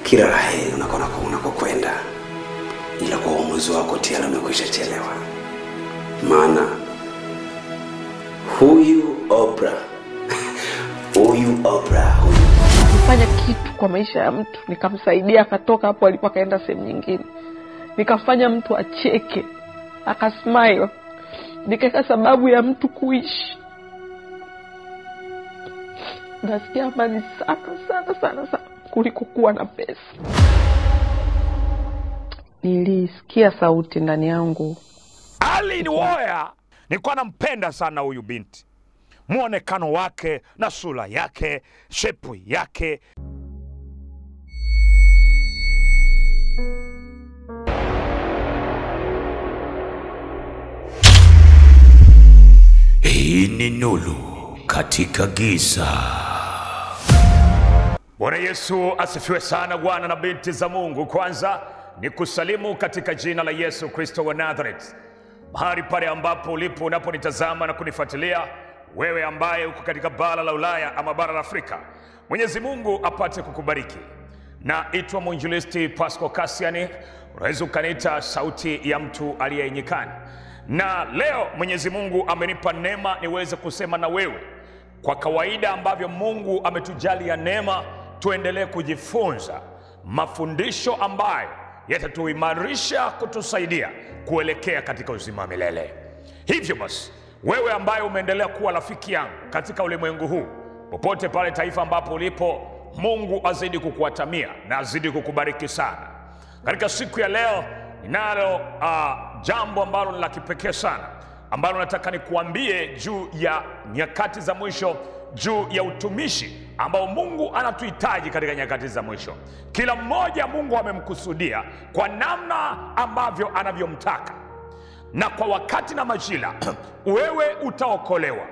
kila la heri unakona unakokwenda, ila kwa uamuzi wako tayari umekwisha chelewa, maana huyu Oprah huyu Oprah huyu kufanya kitu kwa maisha ya mtu nikamsaidia akatoka hapo alipo akaenda sehemu nyingine nikafanya mtu acheke akasmile nikaweka sababu ya mtu kuishi nasikia amani sana sana sana sana kuliko kuwa na pesa nilisikia sauti ndani yangu Alin Woya nilikuwa nampenda sana huyu binti, mwonekano wake na sura yake, shepu yake. Hii ni Nuru katika giza. Bwana Yesu asifiwe sana, bwana na binti za Mungu. Kwanza ni kusalimu katika jina la Yesu Kristo wa Nazareth, mahali pale ambapo ulipo unaponitazama na kunifuatilia, wewe ambaye uko katika bara la Ulaya ama bara la Afrika, Mwenyezi Mungu apate kukubariki. Naitwa mwinjilisti Pasco Kasiani, unaweza ukaniita sauti ya mtu aliyenyikani, na leo Mwenyezi Mungu amenipa neema niweze kusema na wewe kwa kawaida ambavyo Mungu ametujalia neema, tuendelee kujifunza mafundisho ambayo yatatuimarisha kutusaidia kuelekea katika uzima wa milele. Hivyo basi, wewe ambaye umeendelea kuwa rafiki yangu katika ulimwengu huu, popote pale taifa ambapo ulipo, Mungu azidi kukuatamia na azidi kukubariki sana. Katika siku ya leo ninalo uh, jambo ambalo ni la kipekee sana ambalo nataka nikuambie juu ya nyakati za mwisho, juu ya utumishi ambao Mungu anatuhitaji katika nyakati za mwisho. Kila mmoja Mungu amemkusudia kwa namna ambavyo anavyomtaka na kwa wakati na majira. Wewe utaokolewa,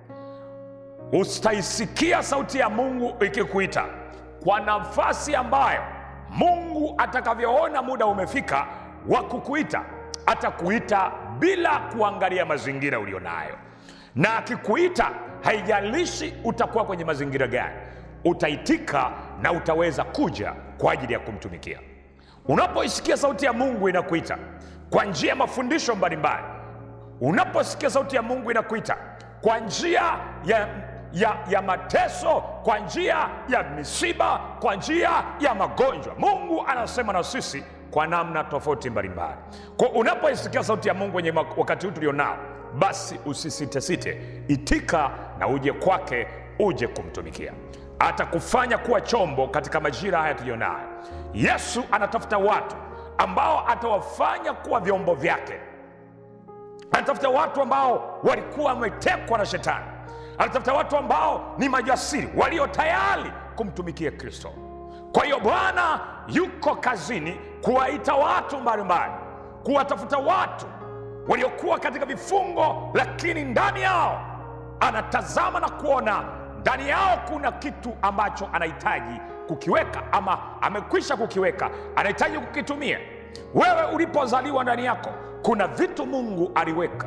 utaisikia sauti ya Mungu ikikuita kwa nafasi ambayo Mungu atakavyoona muda umefika wa kukuita. Atakuita bila kuangalia mazingira ulionayo, na akikuita, haijalishi utakuwa kwenye mazingira gani, utaitika na utaweza kuja kwa ajili ya kumtumikia. Unapoisikia sauti ya Mungu inakuita kwa njia ya mafundisho mbalimbali, unaposikia sauti ya Mungu inakuita kwa njia ya, ya, ya mateso, kwa njia ya misiba, kwa njia ya magonjwa, Mungu anasema na sisi kwa namna tofauti mbalimbali. Kwa unapoisikia sauti ya Mungu wenye wakati huu tulionao, basi usisitesite, itika na uje kwake, uje kumtumikia. Atakufanya kuwa chombo katika majira haya tulionayo. Yesu anatafuta watu ambao atawafanya kuwa vyombo vyake. Anatafuta watu ambao walikuwa wametekwa na Shetani. Anatafuta watu ambao ni majasiri, walio tayari kumtumikia Kristo. Kwa hiyo Bwana yuko kazini kuwaita watu mbalimbali, kuwatafuta watu waliokuwa katika vifungo, lakini ndani yao anatazama na kuona ndani yao kuna kitu ambacho anahitaji kukiweka, ama amekwisha kukiweka, anahitaji kukitumia. Wewe ulipozaliwa, ndani yako kuna vitu Mungu aliweka,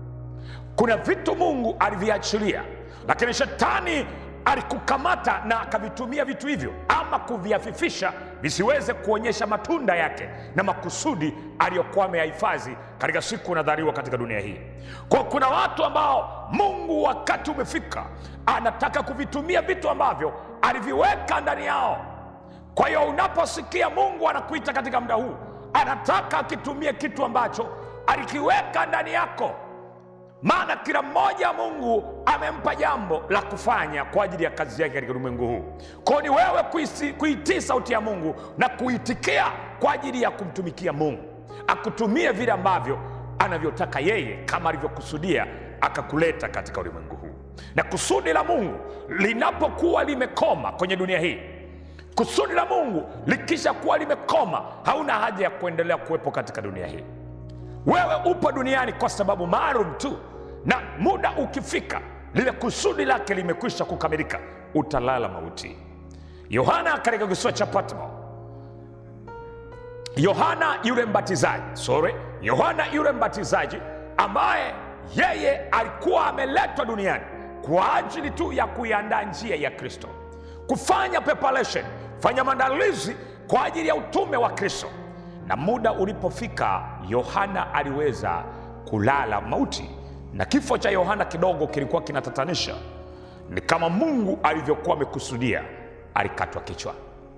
kuna vitu Mungu aliviachilia, lakini shetani alikukamata na akavitumia vitu hivyo ama kuviafifisha visiweze kuonyesha matunda yake na makusudi aliyokuwa ameyahifadhi katika siku unadhariwa katika dunia hii. Kwa kuna watu ambao Mungu wakati umefika anataka kuvitumia vitu ambavyo aliviweka ndani yao. Kwa hiyo unaposikia Mungu anakuita katika muda huu, anataka akitumie kitu ambacho alikiweka ndani yako maana kila mmoja Mungu amempa jambo la kufanya kwa ajili ya kazi yake katika ulimwengu huu. Kwa ni wewe kuisi- kuitii sauti ya Mungu na kuitikia kwa ajili ya kumtumikia Mungu, akutumie vile ambavyo anavyotaka yeye, kama alivyokusudia akakuleta katika ulimwengu huu. Na kusudi la Mungu linapokuwa limekoma kwenye dunia hii, kusudi la Mungu likisha kuwa limekoma, hauna haja ya kuendelea kuwepo katika dunia hii. Wewe upo duniani kwa sababu maalum tu, na muda ukifika, lile kusudi lake limekwisha kukamilika, utalala mauti. Yohana katika kisiwa cha Patmo, Yohana yule mbatizaji, sorry, Yohana yule mbatizaji ambaye yeye alikuwa ameletwa duniani kwa ajili tu ya kuiandaa njia ya Kristo, kufanya preparation, fanya maandalizi kwa ajili ya utume wa kristo na muda ulipofika yohana aliweza kulala mauti na kifo cha yohana kidogo kilikuwa kinatatanisha ni kama mungu alivyokuwa amekusudia alikatwa kichwa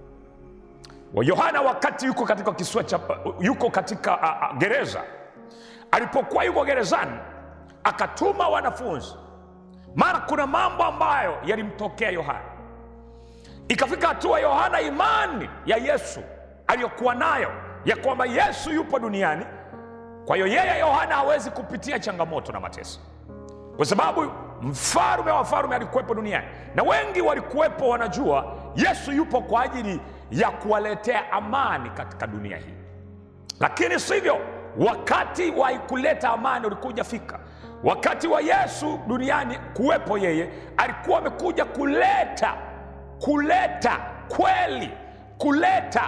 wa yohana wakati yuko katika kisua cha yuko katika uh, uh, gereza alipokuwa yuko gerezani akatuma wanafunzi maana kuna mambo ambayo yalimtokea yohana ikafika hatua yohana imani ya yesu aliyokuwa nayo ya kwamba yesu yupo duniani kwa hiyo yeye yohana hawezi kupitia changamoto na mateso kwa sababu mfalume wa falume alikuwepo duniani na wengi walikuwepo wanajua yesu yupo kwa ajili ya kuwaletea amani katika dunia hii lakini sivyo wakati wa kuleta amani ulikuja fika wakati wa yesu duniani kuwepo yeye alikuwa amekuja kuleta kuleta kweli kuleta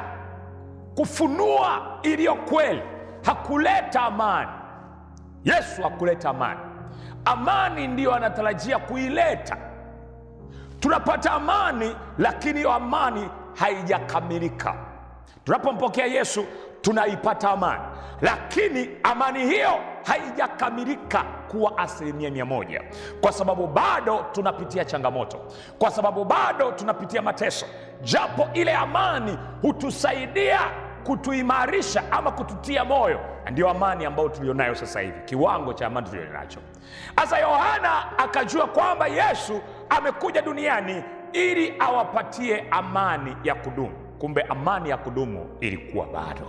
kufunua iliyo kweli hakuleta amani yesu hakuleta amani amani ndiyo anatarajia kuileta tunapata amani lakini hiyo amani haijakamilika tunapompokea yesu tunaipata amani lakini amani hiyo haijakamilika kuwa asilimia mia moja kwa sababu bado tunapitia changamoto kwa sababu bado tunapitia mateso japo ile amani hutusaidia kutuimarisha ama kututia moyo na ndio amani ambayo tulionayo sasa hivi kiwango cha amani tulionacho sasa yohana akajua kwamba yesu amekuja duniani ili awapatie amani ya kudumu kumbe amani ya kudumu ilikuwa bado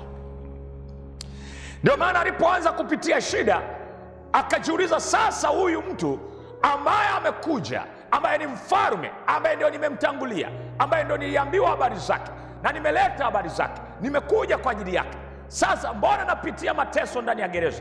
ndio maana alipoanza kupitia shida akajiuliza sasa huyu mtu ambaye amekuja ambaye ni mfalume ambaye ndio nimemtangulia ambaye ndio niliambiwa habari zake na nimeleta habari zake nimekuja kwa ajili yake sasa mbona napitia mateso ndani ya gereza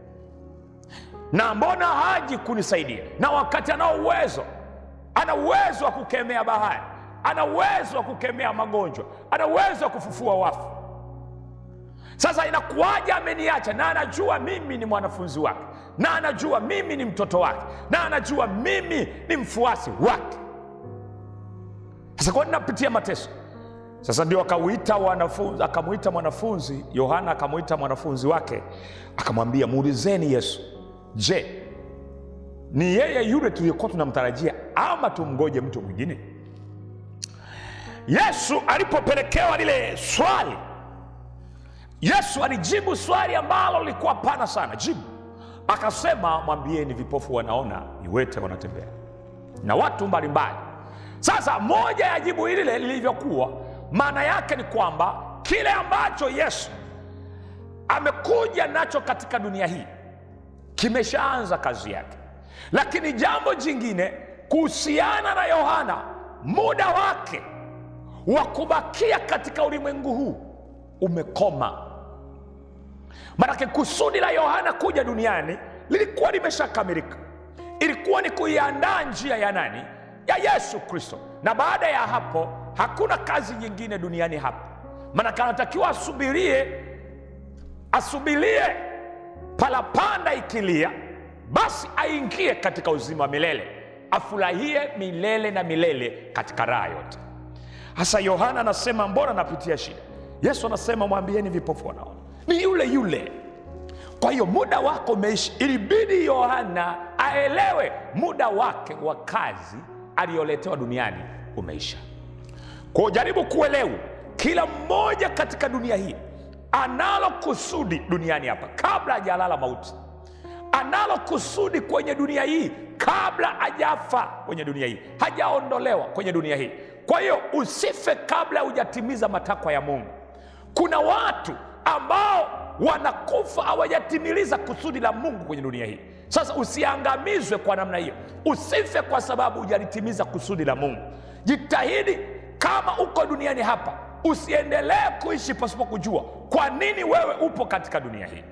na mbona haji kunisaidia na wakati anao uwezo ana uwezo wa kukemea bahari ana uwezo wa kukemea magonjwa ana uwezo wa kufufua wafu sasa inakuwaja ameniacha na anajua mimi ni mwanafunzi wake na anajua mimi ni mtoto wake na anajua mimi ni mfuasi wake sasa kwani napitia mateso sasa ndio akauita wanafunzi akamwita mwanafunzi yohana akamwita mwanafunzi wake akamwambia muulizeni yesu je ni yeye yule tuliokuwa tunamtarajia ama tumgoje mtu mwingine yesu alipopelekewa lile swali yesu alijibu swali ambalo lilikuwa pana sana jibu akasema mwambieni vipofu wanaona viwete wanatembea na watu mbalimbali sasa moja ya jibu hili lilivyokuwa maana yake ni kwamba kile ambacho yesu amekuja nacho katika dunia hii kimeshaanza kazi yake lakini jambo jingine kuhusiana na yohana muda wake wa kubakia katika ulimwengu huu umekoma manake kusudi la yohana kuja duniani lilikuwa limeshakamilika ilikuwa ni kuiandaa njia ya nani ya yesu kristo na baada ya hapo hakuna kazi nyingine duniani hapa manake anatakiwa asubirie asubirie palapanda ikilia basi aingie katika uzima wa milele afurahie milele na milele katika raha yote hasa yohana anasema mbona napitia shida yesu anasema mwambieni vipofu wanaona ni yule yule kwa hiyo muda wako umeishi ilibidi yohana aelewe muda wake wa kazi aliyoletewa duniani umeisha kwa jaribu kuelewa kila mmoja katika dunia hii analo kusudi duniani hapa kabla hajalala mauti analo kusudi kwenye dunia hii kabla hajafa kwenye dunia hii hajaondolewa kwenye dunia hii kwa hiyo usife kabla hujatimiza matakwa ya mungu kuna watu ambao wanakufa hawajatimiliza kusudi la mungu kwenye dunia hii sasa usiangamizwe kwa namna hiyo usife kwa sababu hujalitimiza kusudi la mungu jitahidi kama uko duniani hapa usiendelee kuishi pasipo kujua kwa nini wewe upo katika dunia hii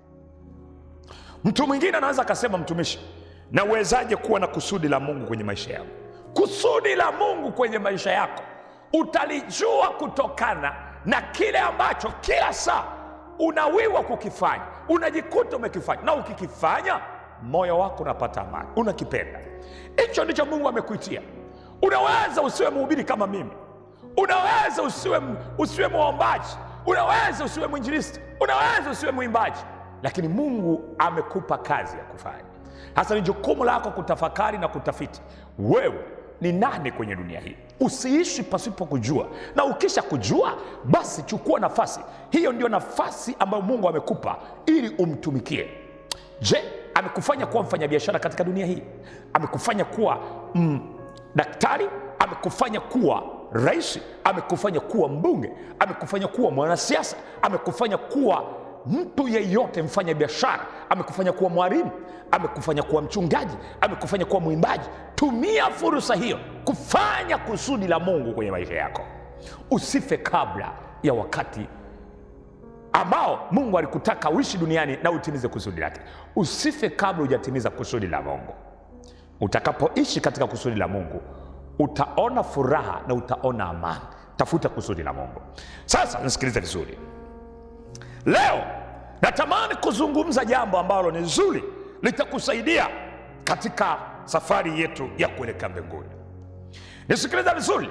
mtu mwingine anaweza akasema mtumishi nawezaje kuwa na kusudi la mungu kwenye maisha yako kusudi la mungu kwenye maisha yako utalijua kutokana na kile ambacho kila saa unawiwa kukifanya unajikuta umekifanya na ukikifanya moyo wako unapata amani unakipenda hicho ndicho mungu amekuitia unaweza usiwe mhubiri kama mimi unaweza usiwe, usiwe mwombaji unaweza usiwe mwinjilisti unaweza usiwe mwimbaji lakini mungu amekupa kazi ya kufanya hasa ni jukumu lako kutafakari na kutafiti wewe ni nani kwenye dunia hii usiishi pasipo kujua na ukisha kujua basi chukua nafasi hiyo ndio nafasi ambayo mungu amekupa ili umtumikie je amekufanya kuwa mfanyabiashara katika dunia hii amekufanya kuwa mm, daktari amekufanya kuwa rais amekufanya kuwa mbunge amekufanya kuwa mwanasiasa amekufanya kuwa mtu yeyote mfanya biashara amekufanya kuwa mwalimu amekufanya kuwa mchungaji amekufanya kuwa mwimbaji tumia fursa hiyo kufanya kusudi la mungu kwenye maisha yako usife kabla ya wakati ambao mungu alikutaka uishi duniani na utimize kusudi lake usife kabla hujatimiza kusudi la mungu utakapoishi katika kusudi la mungu utaona furaha na utaona amani tafuta kusudi la mungu sasa nisikilize vizuri leo natamani kuzungumza jambo ambalo ni zuri litakusaidia katika safari yetu ya kuelekea mbinguni nisikiliza vizuri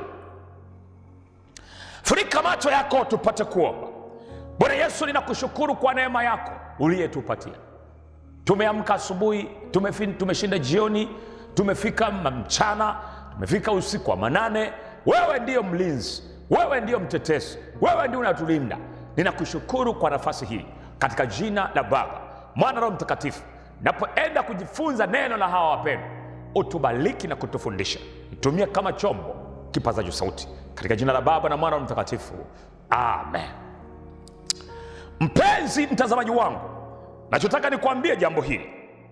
furika macho yako tupate kuomba bwana yesu ninakushukuru kwa neema yako uliyetupatia tumeamka asubuhi tumefi- tumeshinda jioni tumefika mchana tumefika usiku wa manane wewe ndiyo mlinzi wewe ndiyo mtetezi wewe ndio unatulinda ninakushukuru kwa nafasi hii katika jina la baba mwana roho mtakatifu napoenda kujifunza neno la hawa wapendwa utubariki na kutufundisha itumie kama chombo kipazacho sauti katika jina la baba na mwana roho mtakatifu amen mpenzi mtazamaji wangu nachotaka nikuambie jambo hili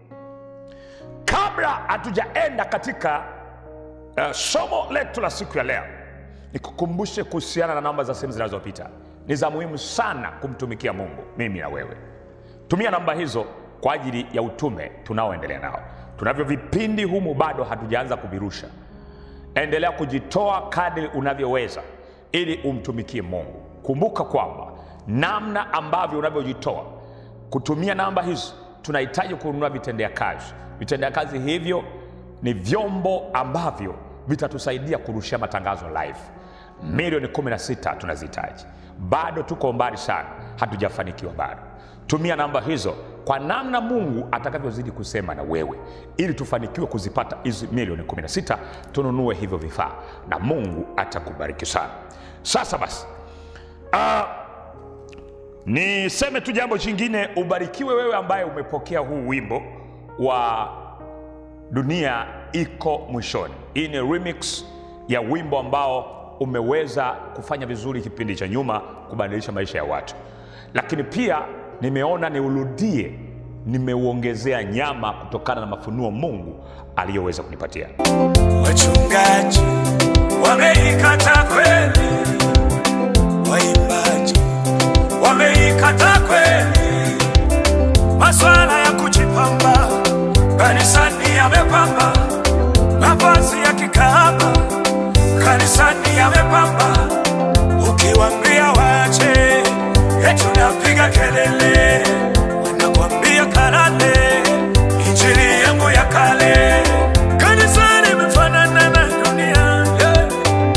kabla hatujaenda katika uh, somo letu la siku ya leo nikukumbushe kuhusiana na namba za simu zinazopita ni za muhimu sana kumtumikia mungu mimi na wewe tumia namba hizo kwa ajili ya utume tunaoendelea nao tunavyo vipindi humu bado hatujaanza kuvirusha endelea kujitoa kadri unavyoweza ili umtumikie mungu kumbuka kwamba namna ambavyo unavyojitoa kutumia namba hizi tunahitaji kununua vitendea kazi vitendea kazi hivyo ni vyombo ambavyo vitatusaidia kurushia matangazo live milioni 16 tunazihitaji bado tuko mbali sana hatujafanikiwa bado tumia namba hizo kwa namna mungu atakavyozidi kusema na wewe ili tufanikiwe kuzipata hizi milioni 16 tununue hivyo vifaa na mungu atakubariki sana sasa basi uh, niseme tu jambo jingine ubarikiwe wewe ambaye umepokea huu wimbo wa dunia iko mwishoni hii ni remix ya wimbo ambao umeweza kufanya vizuri kipindi cha nyuma kubadilisha maisha ya watu lakini pia nimeona niurudie nimeuongezea nyama kutokana na mafunuo mungu aliyoweza kunipatia wachungaji wameikata kweli, waimbaji wameikata kweli, maswala ya kujipamba kanisani yamepamba, mavazi ya kikahaba kanisani yamepamba, ukiwambia wache eti unapiga kelele, wanakwambia kalale, injili yangu ya kale kanisani imefanana na dunia yeah.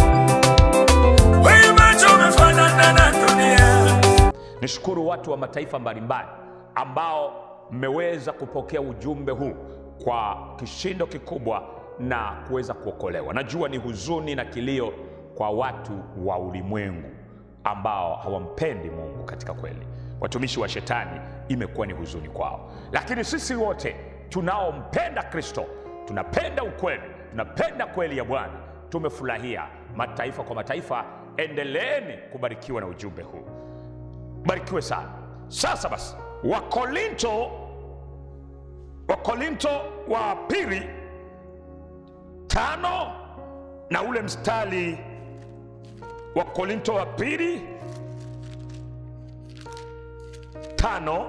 Uimbaji umefanana na dunia nishukuru watu wa mataifa mbalimbali ambao mmeweza kupokea ujumbe huu kwa kishindo kikubwa na kuweza kuokolewa najua ni huzuni na kilio kwa watu wa ulimwengu ambao hawampendi mungu katika kweli watumishi wa shetani imekuwa ni huzuni kwao lakini sisi wote tunaompenda kristo tunapenda ukweli tunapenda kweli ya bwana tumefurahia mataifa kwa mataifa endeleeni kubarikiwa na ujumbe huu barikiwe sana sasa basi wakorinto wakorinto wa pili tano na ule mstari wa korinto wa pili tano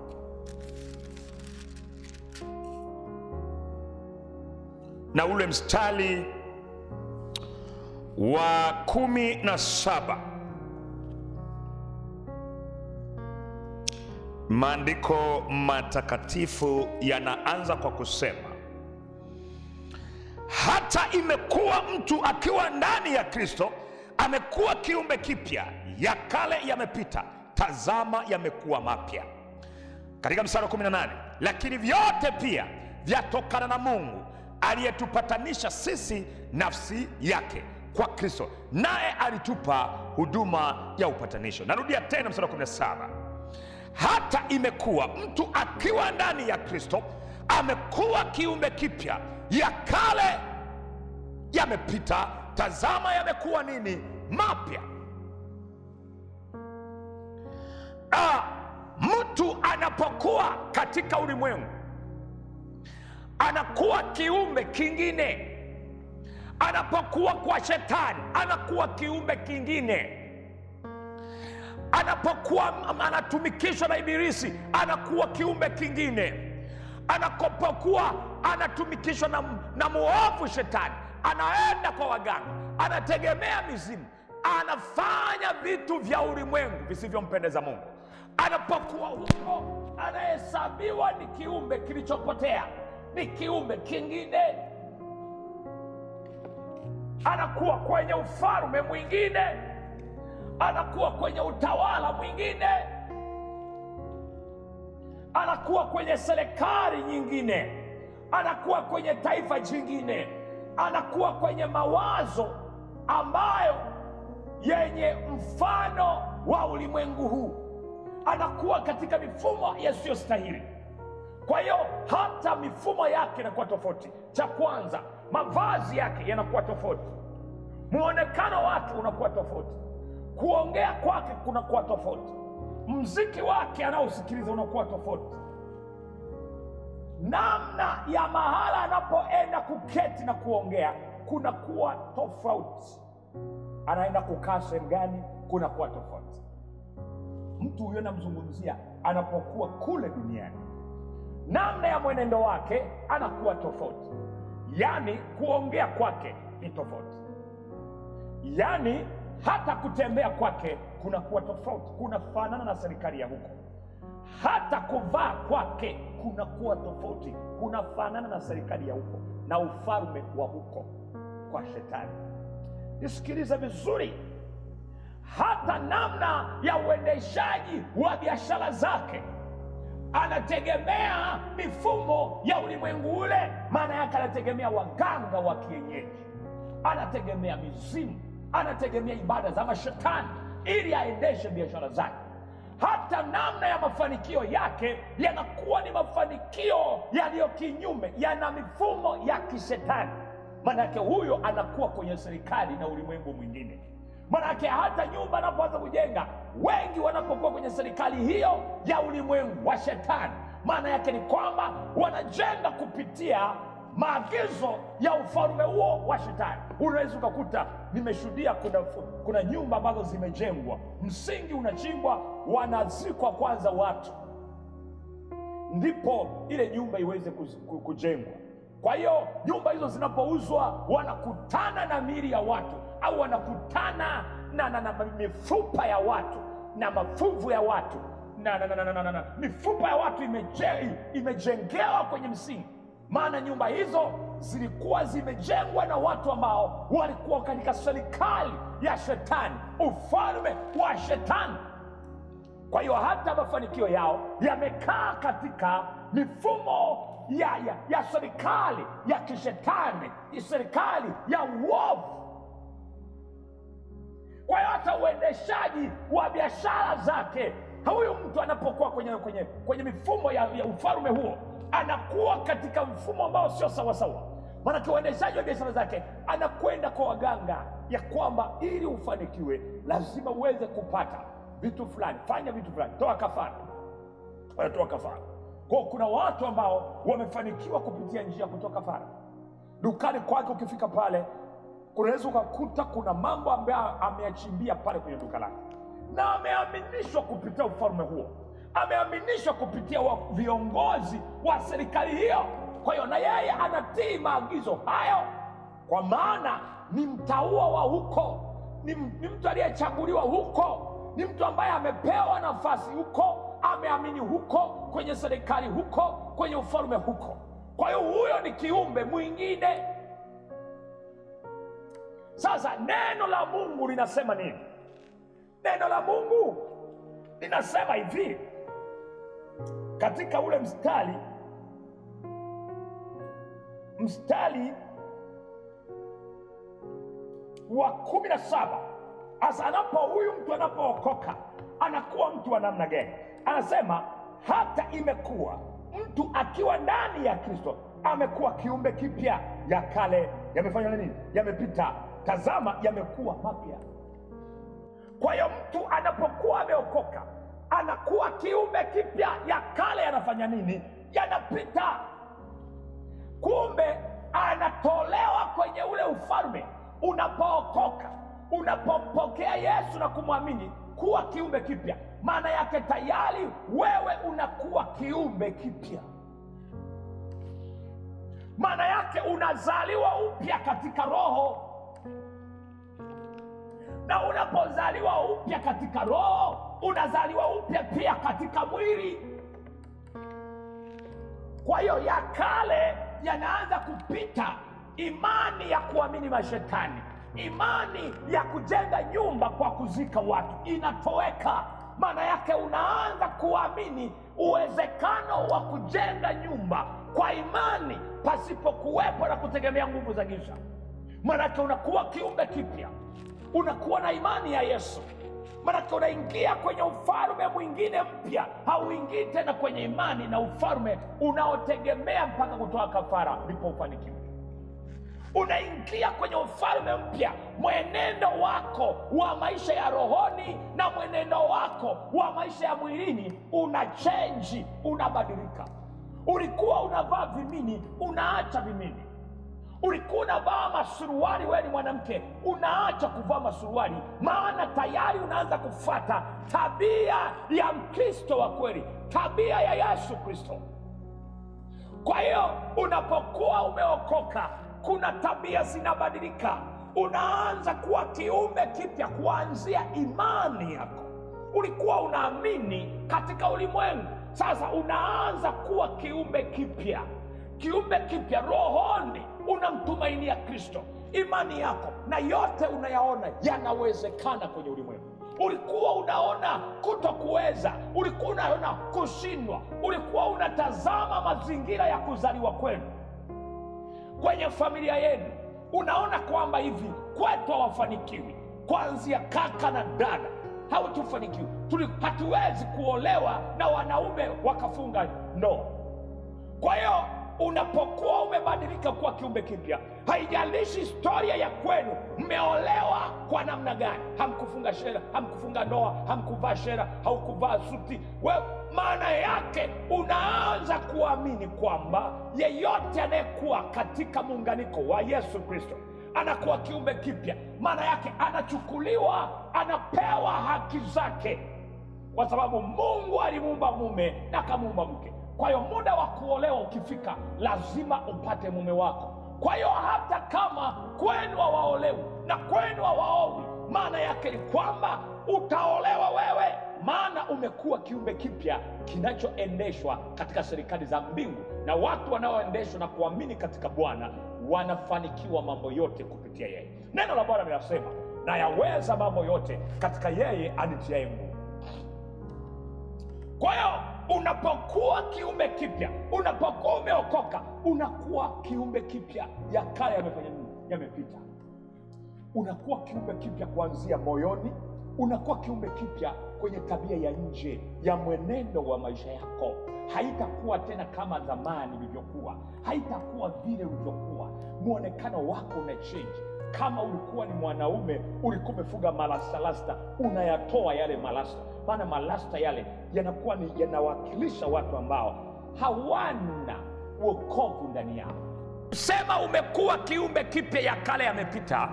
na ule mstari wa kumi na saba maandiko matakatifu yanaanza kwa kusema hata imekuwa mtu akiwa ndani ya kristo amekuwa kiumbe kipya ya kale yamepita tazama yamekuwa mapya katika mstari wa 18 lakini vyote pia vyatokana na mungu aliyetupatanisha sisi nafsi yake kwa kristo naye alitupa huduma ya upatanisho narudia tena mstari wa 17 hata imekuwa mtu akiwa ndani ya kristo amekuwa kiumbe kipya ya kale yamepita tazama yamekuwa nini mapya ah, mtu anapokuwa katika ulimwengu anakuwa kiumbe kingine anapokuwa kwa shetani anakuwa kiumbe kingine anapokuwa anatumikishwa na ibilisi anakuwa kiumbe kingine anapokuwa anatumikishwa na, na muovu shetani anaenda kwa waganga anategemea mizimu anafanya vitu vya ulimwengu visivyompendeza mungu anapokuwa huko anahesabiwa ni kiumbe kilichopotea ni kiumbe kingine anakuwa kwenye ufalme mwingine anakuwa kwenye utawala mwingine anakuwa kwenye serikali nyingine anakuwa kwenye taifa jingine anakuwa kwenye mawazo ambayo yenye mfano wa ulimwengu huu anakuwa katika mifumo yasiyostahili kwa hiyo hata mifumo yake inakuwa tofauti cha kwanza mavazi yake yanakuwa tofauti mwonekano wake unakuwa tofauti kuongea kwake kunakuwa tofauti mziki wake anaosikiliza unakuwa tofauti namna ya mahala anapoenda kuketi na kuongea kunakuwa tofauti anaenda kukaa sehemu gani kunakuwa tofauti mtu huyo namzungumzia anapokuwa kule duniani namna ya mwenendo wake anakuwa tofauti yaani kuongea kwake ni tofauti yaani hata kutembea kwake kunakuwa tofauti kunafanana na serikali ya huko hata kuvaa kwake kunakuwa tofauti kunafanana na serikali ya huko na ufalme wa huko kwa shetani nisikilize vizuri hata namna ya uendeshaji wa biashara zake anategemea mifumo ya ulimwengu ule maana yake anategemea waganga wa kienyeji anategemea mizimu anategemea ibada za mashetani ili aendeshe biashara zake hata namna ya mafanikio yake yanakuwa ni mafanikio yaliyo kinyume yana mifumo ya kishetani manake huyo anakuwa kwenye serikali na ulimwengu mwingine manake hata nyumba anapoanza kujenga wengi wanapokuwa kwenye serikali hiyo ya ulimwengu wa shetani maana yake ni kwamba wanajenga kupitia maagizo ya ufalme huo wa shetani unaweza ukakuta nimeshuhudia kuna, kuna nyumba ambazo zimejengwa msingi unachimbwa wanazikwa kwanza watu ndipo ile nyumba iweze kuz- ku- kujengwa kwa hiyo nyumba hizo zinapouzwa wanakutana na miili ya watu au wanakutana na, na, na mifupa ya watu na mafuvu ya watu na, na, na, na, na, na, na. mifupa ya watu imeje, imejengewa kwenye msingi maana nyumba hizo zilikuwa zimejengwa na watu ambao walikuwa katika serikali ya shetani ufalme wa shetani kwa hiyo hata mafanikio yao yamekaa katika mifumo ya, ya, ya serikali ya kishetani serikali ya uovu kwa hiyo hata uendeshaji wa biashara zake huyu mtu anapokuwa kwenye, kwenye, kwenye mifumo ya, ya ufalme huo anakuwa katika mfumo ambao sio sawasawa maanake uendeshaji wa biashara zake anakwenda kwa waganga ya kwamba ili ufanikiwe lazima uweze kupata vitu fulani fanya vitu fulani toa kafara wanatoa kafara kwao kuna watu ambao wamefanikiwa kupitia njia ya kutoa kafara dukani kwake ukifika pale unaweza ukakuta kuna mambo ambayo ameyachimbia pale kwenye duka lake na ameaminishwa kupitia ufalme huo ameaminishwa kupitia wa viongozi wa serikali hiyo kwa hiyo na yeye anatii maagizo hayo kwa maana ni mtaua wa huko ni, ni mtu aliyechaguliwa huko ni mtu ambaye amepewa nafasi huko ameamini huko kwenye serikali huko kwenye ufalme huko kwa hiyo huyo ni kiumbe mwingine sasa neno la mungu linasema nini neno la mungu linasema hivi katika ule mstari mstari wa kumi na saba hasa anapo huyu mtu anapookoka anakuwa mtu wa namna gani anasema hata imekuwa mtu akiwa ndani ya kristo amekuwa kiumbe kipya ya kale yamefanya nini yamepita tazama yamekuwa mapya kwa hiyo mtu anapokuwa ameokoka anakuwa kiumbe kipya ya kale yanafanya nini yanapita kumbe anatolewa kwenye ule ufalme unapookoka unapompokea yesu na kumwamini kuwa kiumbe kipya maana yake tayari wewe unakuwa kiumbe kipya maana yake unazaliwa upya katika roho na unapozaliwa upya katika roho unazaliwa upya pia katika mwili kwa hiyo ya kale yanaanza kupita imani ya kuamini mashetani imani ya kujenga nyumba kwa kuzika watu inatoweka maana yake unaanza kuamini uwezekano wa kujenga nyumba kwa imani pasipokuwepo na kutegemea nguvu za giza maanake unakuwa kiumbe kipya unakuwa na imani ya yesu manake unaingia kwenye ufalme mwingine mpya hauingii tena kwenye imani na ufalme unaotegemea mpaka kutoa kafara ndipo ufanikiwe unaingia kwenye ufalme mpya mwenendo wako wa maisha ya rohoni na mwenendo wako wa maisha ya mwilini una chenji unabadilika ulikuwa unavaa vimini unaacha vimini ulikuwa unavaa masuruali wewe ni mwanamke unaacha kuvaa masuruali maana tayari unaanza kufata tabia ya mkristo wa kweli tabia ya yesu kristo kwa hiyo unapokuwa umeokoka kuna tabia zinabadilika unaanza kuwa kiumbe kipya kuanzia imani yako ulikuwa unaamini katika ulimwengu sasa unaanza kuwa kiumbe kipya kiumbe kipya rohoni unamtumainia kristo imani yako na yote unayaona yanawezekana kwenye ulimwengu ulikuwa unaona kutokuweza ulikuwa unaona kushindwa ulikuwa unatazama mazingira ya kuzaliwa kwenu kwenye familia yenu unaona kwamba hivi kwetu hawafanikiwi kuanzia kaka na dada hawatufanikiwi Tuli- hatuwezi kuolewa na wanaume wakafunga ndoa kwa hiyo unapokuwa umebadilika kuwa kiumbe kipya haijalishi historia ya kwenu mmeolewa kwa namna gani hamkufunga shera hamkufunga ndoa hamkuvaa shera haukuvaa suti we maana yake unaanza kuamini kwamba yeyote anayekuwa katika muunganiko wa yesu kristo anakuwa kiumbe kipya maana yake anachukuliwa anapewa haki zake kwa sababu mungu alimuumba mume na akamuumba mke kwa hiyo muda wa kuolewa ukifika lazima upate mume wako kwa hiyo hata kama kwenu hawaolewi na kwenu hawaowi maana yake ni kwamba utaolewa wewe maana umekuwa kiumbe kipya kinachoendeshwa katika serikali za mbingu na watu wanaoendeshwa na kuamini katika bwana wanafanikiwa mambo yote kupitia yeye neno la bwana linasema na yaweza mambo yote katika yeye anitiaye nguvu kwa hiyo unapokuwa kiumbe kipya unapokuwa umeokoka unakuwa kiumbe kipya ya kale yamefanya nini yamepita unakuwa kiumbe kipya kuanzia moyoni unakuwa kiumbe kipya kwenye tabia ya nje ya mwenendo wa maisha yako haitakuwa tena kama zamani ilivyokuwa haitakuwa vile ulivyokuwa mwonekano wako una change kama ulikuwa ni mwanaume ulikuwa umefuga malasalasta unayatoa yale malasta maana malasta yale yanakuwa ni yanawakilisha watu ambao hawana uokovu ndani yao sema umekuwa kiumbe kipya ya kale yamepita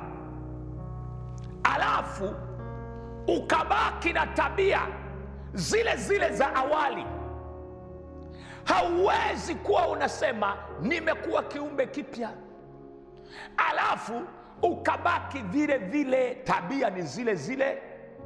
alafu ukabaki na tabia zile zile za awali hauwezi kuwa unasema nimekuwa kiumbe kipya alafu ukabaki vile vile tabia ni zile zile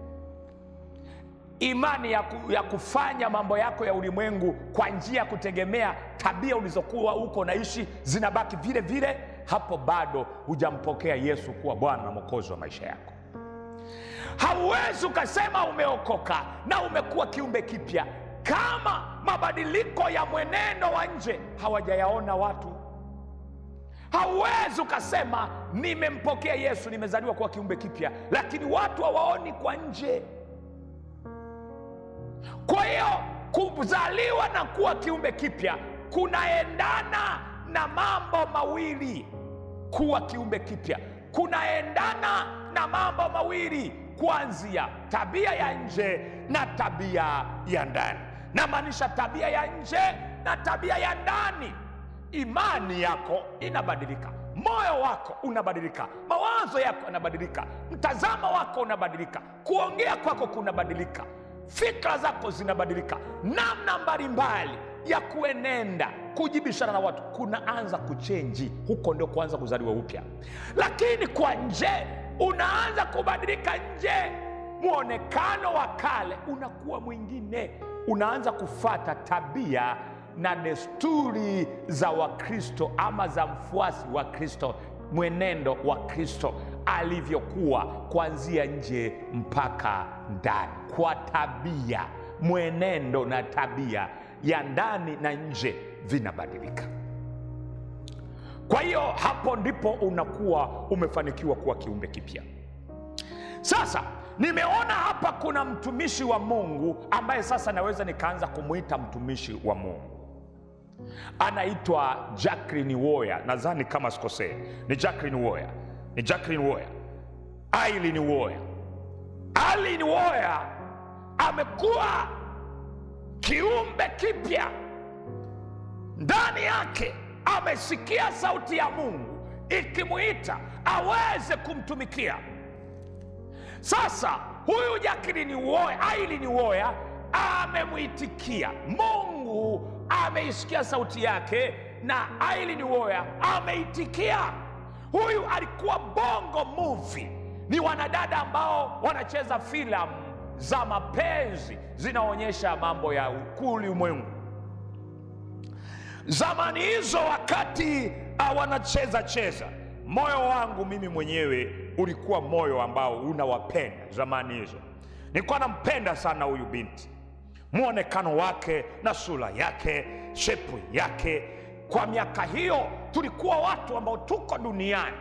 imani ya, ku, ya kufanya mambo yako ya ulimwengu kwa njia ya kutegemea tabia ulizokuwa huko naishi zinabaki vile vile hapo bado hujampokea yesu kuwa bwana na mwokozi wa maisha yako hauwezi ukasema umeokoka na umekuwa kiumbe kipya kama mabadiliko ya mwenendo wa nje hawajayaona watu hauwezi ukasema nimempokea yesu nimezaliwa kuwa kiumbe kipya lakini watu hawaoni kwa nje kwa hiyo kuzaliwa na kuwa kiumbe kipya kunaendana na mambo mawili kuwa kiumbe kipya kunaendana na mambo mawili kuanzia tabia ya nje na tabia ya ndani namaanisha tabia ya nje na tabia ya ndani imani yako inabadilika moyo wako unabadilika mawazo yako yanabadilika mtazamo wako unabadilika kuongea kwako kunabadilika fikra zako zinabadilika namna mbalimbali ya kuenenda kujibishana na watu kunaanza kuchenji huko ndio kuanza kuzaliwa upya lakini kwa nje unaanza kubadilika nje mwonekano wa kale unakuwa mwingine unaanza kufata tabia na desturi za wakristo ama za mfuasi wa kristo mwenendo wa kristo alivyokuwa kuanzia nje mpaka ndani kwa tabia mwenendo na tabia ya ndani na nje vinabadilika kwa hiyo hapo ndipo unakuwa umefanikiwa kuwa kiumbe kipya sasa nimeona hapa kuna mtumishi wa mungu ambaye sasa naweza nikaanza kumwita mtumishi wa mungu anaitwa jacklin woya nadhani kama sikosee ni jacklin woya ni jacklin woya ailin woya ailin woya amekuwa kiumbe kipya ndani yake amesikia sauti ya mungu ikimwita aweze kumtumikia sasa huyu jakilini woya ailini woya amemwitikia mungu ameisikia sauti yake na ailini woya ameitikia huyu alikuwa bongo movie ni wanadada ambao wanacheza filamu za mapenzi zinaonyesha mambo ya ukuu ulimwengu zamani hizo wakati uh, wanacheza cheza moyo wangu mimi mwenyewe ulikuwa moyo ambao unawapenda zamani hizo nilikuwa nampenda sana huyu binti mwonekano wake na sura yake shepu yake kwa miaka hiyo tulikuwa watu ambao tuko duniani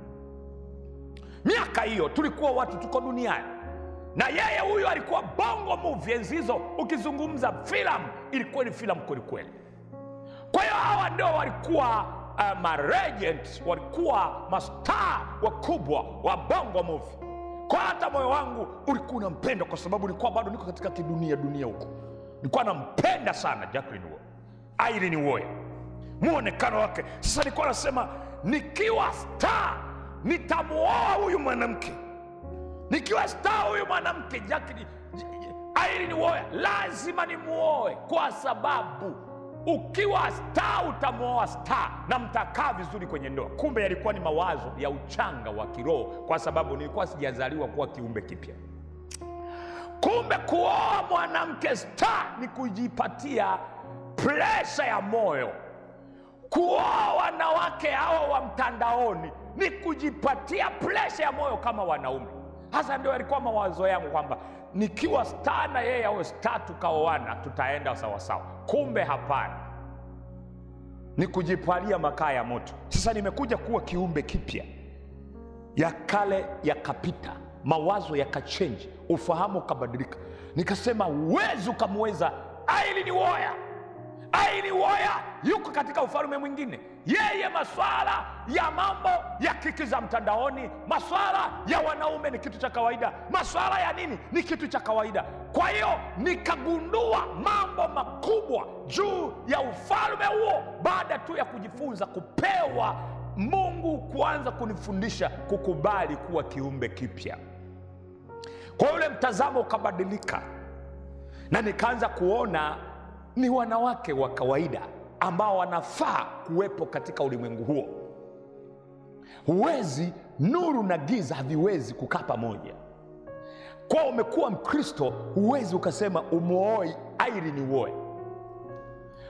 miaka hiyo tulikuwa watu tuko duniani na yeye huyu alikuwa bongo movie enzi hizo ukizungumza filamu ilikuwa ni filamu kwelikweli kwa hiyo hawa ndio walikuwa uh, maregent walikuwa mastaa wakubwa wa bongo movie kwa hata moyo wangu ulikuwa unampenda kwa sababu nilikuwa bado niko katika kidunia dunia huko nilikuwa nampenda sana jacklin wo airin woya mwonekano wake sasa nilikuwa nasema nikiwa star nitamuoa huyu mwanamke nikiwa star huyu mwanamke jacklin airin woya lazima nimuoe kwa sababu ukiwa star utamwoa star na mtakaa vizuri kwenye ndoa kumbe yalikuwa ni mawazo ya uchanga wa kiroho kwa sababu nilikuwa sijazaliwa kuwa kiumbe kipya kumbe kuoa mwanamke star ni kujipatia presha ya moyo kuoa wanawake hao wa mtandaoni ni kujipatia presha ya moyo kama wanaume hasa ndio yalikuwa mawazo yangu kwamba nikiwa star na yeye awe star tukaoana tutaenda sawasawa kumbe hapana ni kujipalia makaa ya moto sasa nimekuja kuwa kiumbe kipya ya kale yakapita mawazo yakachenji ufahamu ukabadilika nikasema huwezi ukamweza aili woya aili woya yuko katika ufalme mwingine yeye maswala ya mambo ya kiki za mtandaoni maswala ya wanaume ni kitu cha kawaida maswala ya nini ni kitu cha kawaida kwa hiyo nikagundua mambo makubwa juu ya ufalme huo baada tu ya kujifunza kupewa mungu kuanza kunifundisha kukubali kuwa kiumbe kipya kwa yule mtazamo ukabadilika na nikaanza kuona ni wanawake wa kawaida ambao wanafaa kuwepo katika ulimwengu huo huwezi nuru na giza haviwezi kukaa pamoja kwa umekuwa mkristo huwezi ukasema umwoi airi ni uoe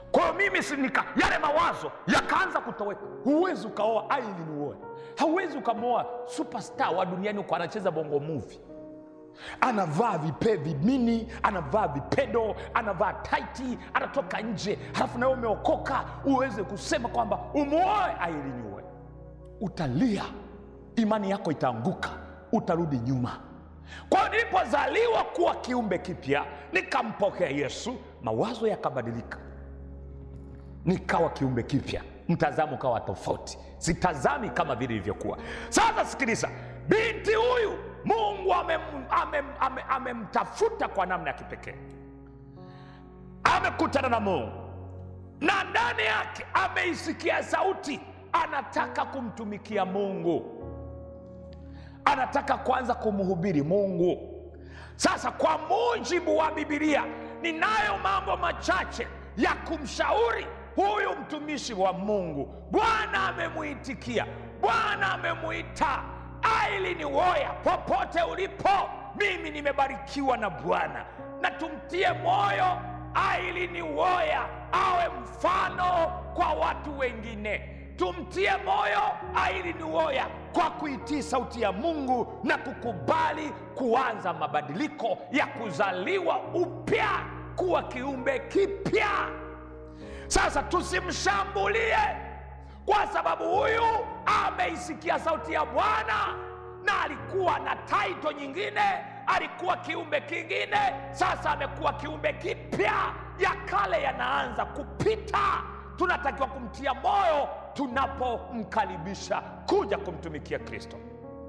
kwa hiyo mimi sinika yale mawazo yakaanza kutoweka huwezi ukaoa aili uoe hauwezi ukamwoa superstar wa duniani uko anacheza bongo movie anavaa vipe vimini anavaa vipedo anavaa taiti anatoka nje halafu nawe umeokoka uweze kusema kwamba umuoe ailiniue utalia imani yako itaanguka utarudi nyuma kwa hiyo nilipozaliwa kuwa kiumbe kipya nikampokea yesu mawazo yakabadilika nikawa kiumbe kipya mtazamo ukawa tofauti sitazami kama vile ilivyokuwa sasa sikiliza binti huyu mungu amemtafuta ame, ame, amemtafuta kwa namna ya kipekee amekutana na mungu na ndani yake ameisikia sauti anataka kumtumikia mungu anataka kwanza kumhubiri mungu sasa kwa mujibu wa bibilia ninayo mambo machache ya kumshauri huyu mtumishi wa mungu bwana amemuitikia bwana amemuita aili ni woya popote ulipo mimi nimebarikiwa na bwana na tumtie moyo aili ni woya awe mfano kwa watu wengine tumtie moyo aili ni woya kwa kuitii sauti ya mungu na kukubali kuanza mabadiliko ya kuzaliwa upya kuwa kiumbe kipya sasa tusimshambulie kwa sababu huyu ameisikia sauti ya bwana na alikuwa na taito nyingine alikuwa kiumbe kingine sasa amekuwa kiumbe kipya ya kale yanaanza kupita tunatakiwa kumtia moyo tunapomkaribisha kuja kumtumikia kristo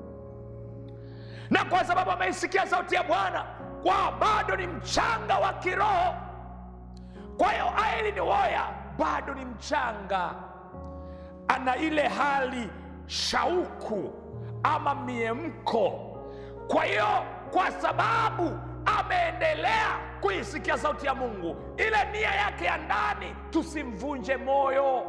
na kwa sababu ameisikia sauti ya bwana kwa bado ni mchanga wa kiroho kwa hiyo aili ni woya bado ni mchanga ana ile hali shauku ama miemko kwa hiyo kwa sababu ameendelea kuisikia sauti ya mungu ile nia yake ya ndani tusimvunje moyo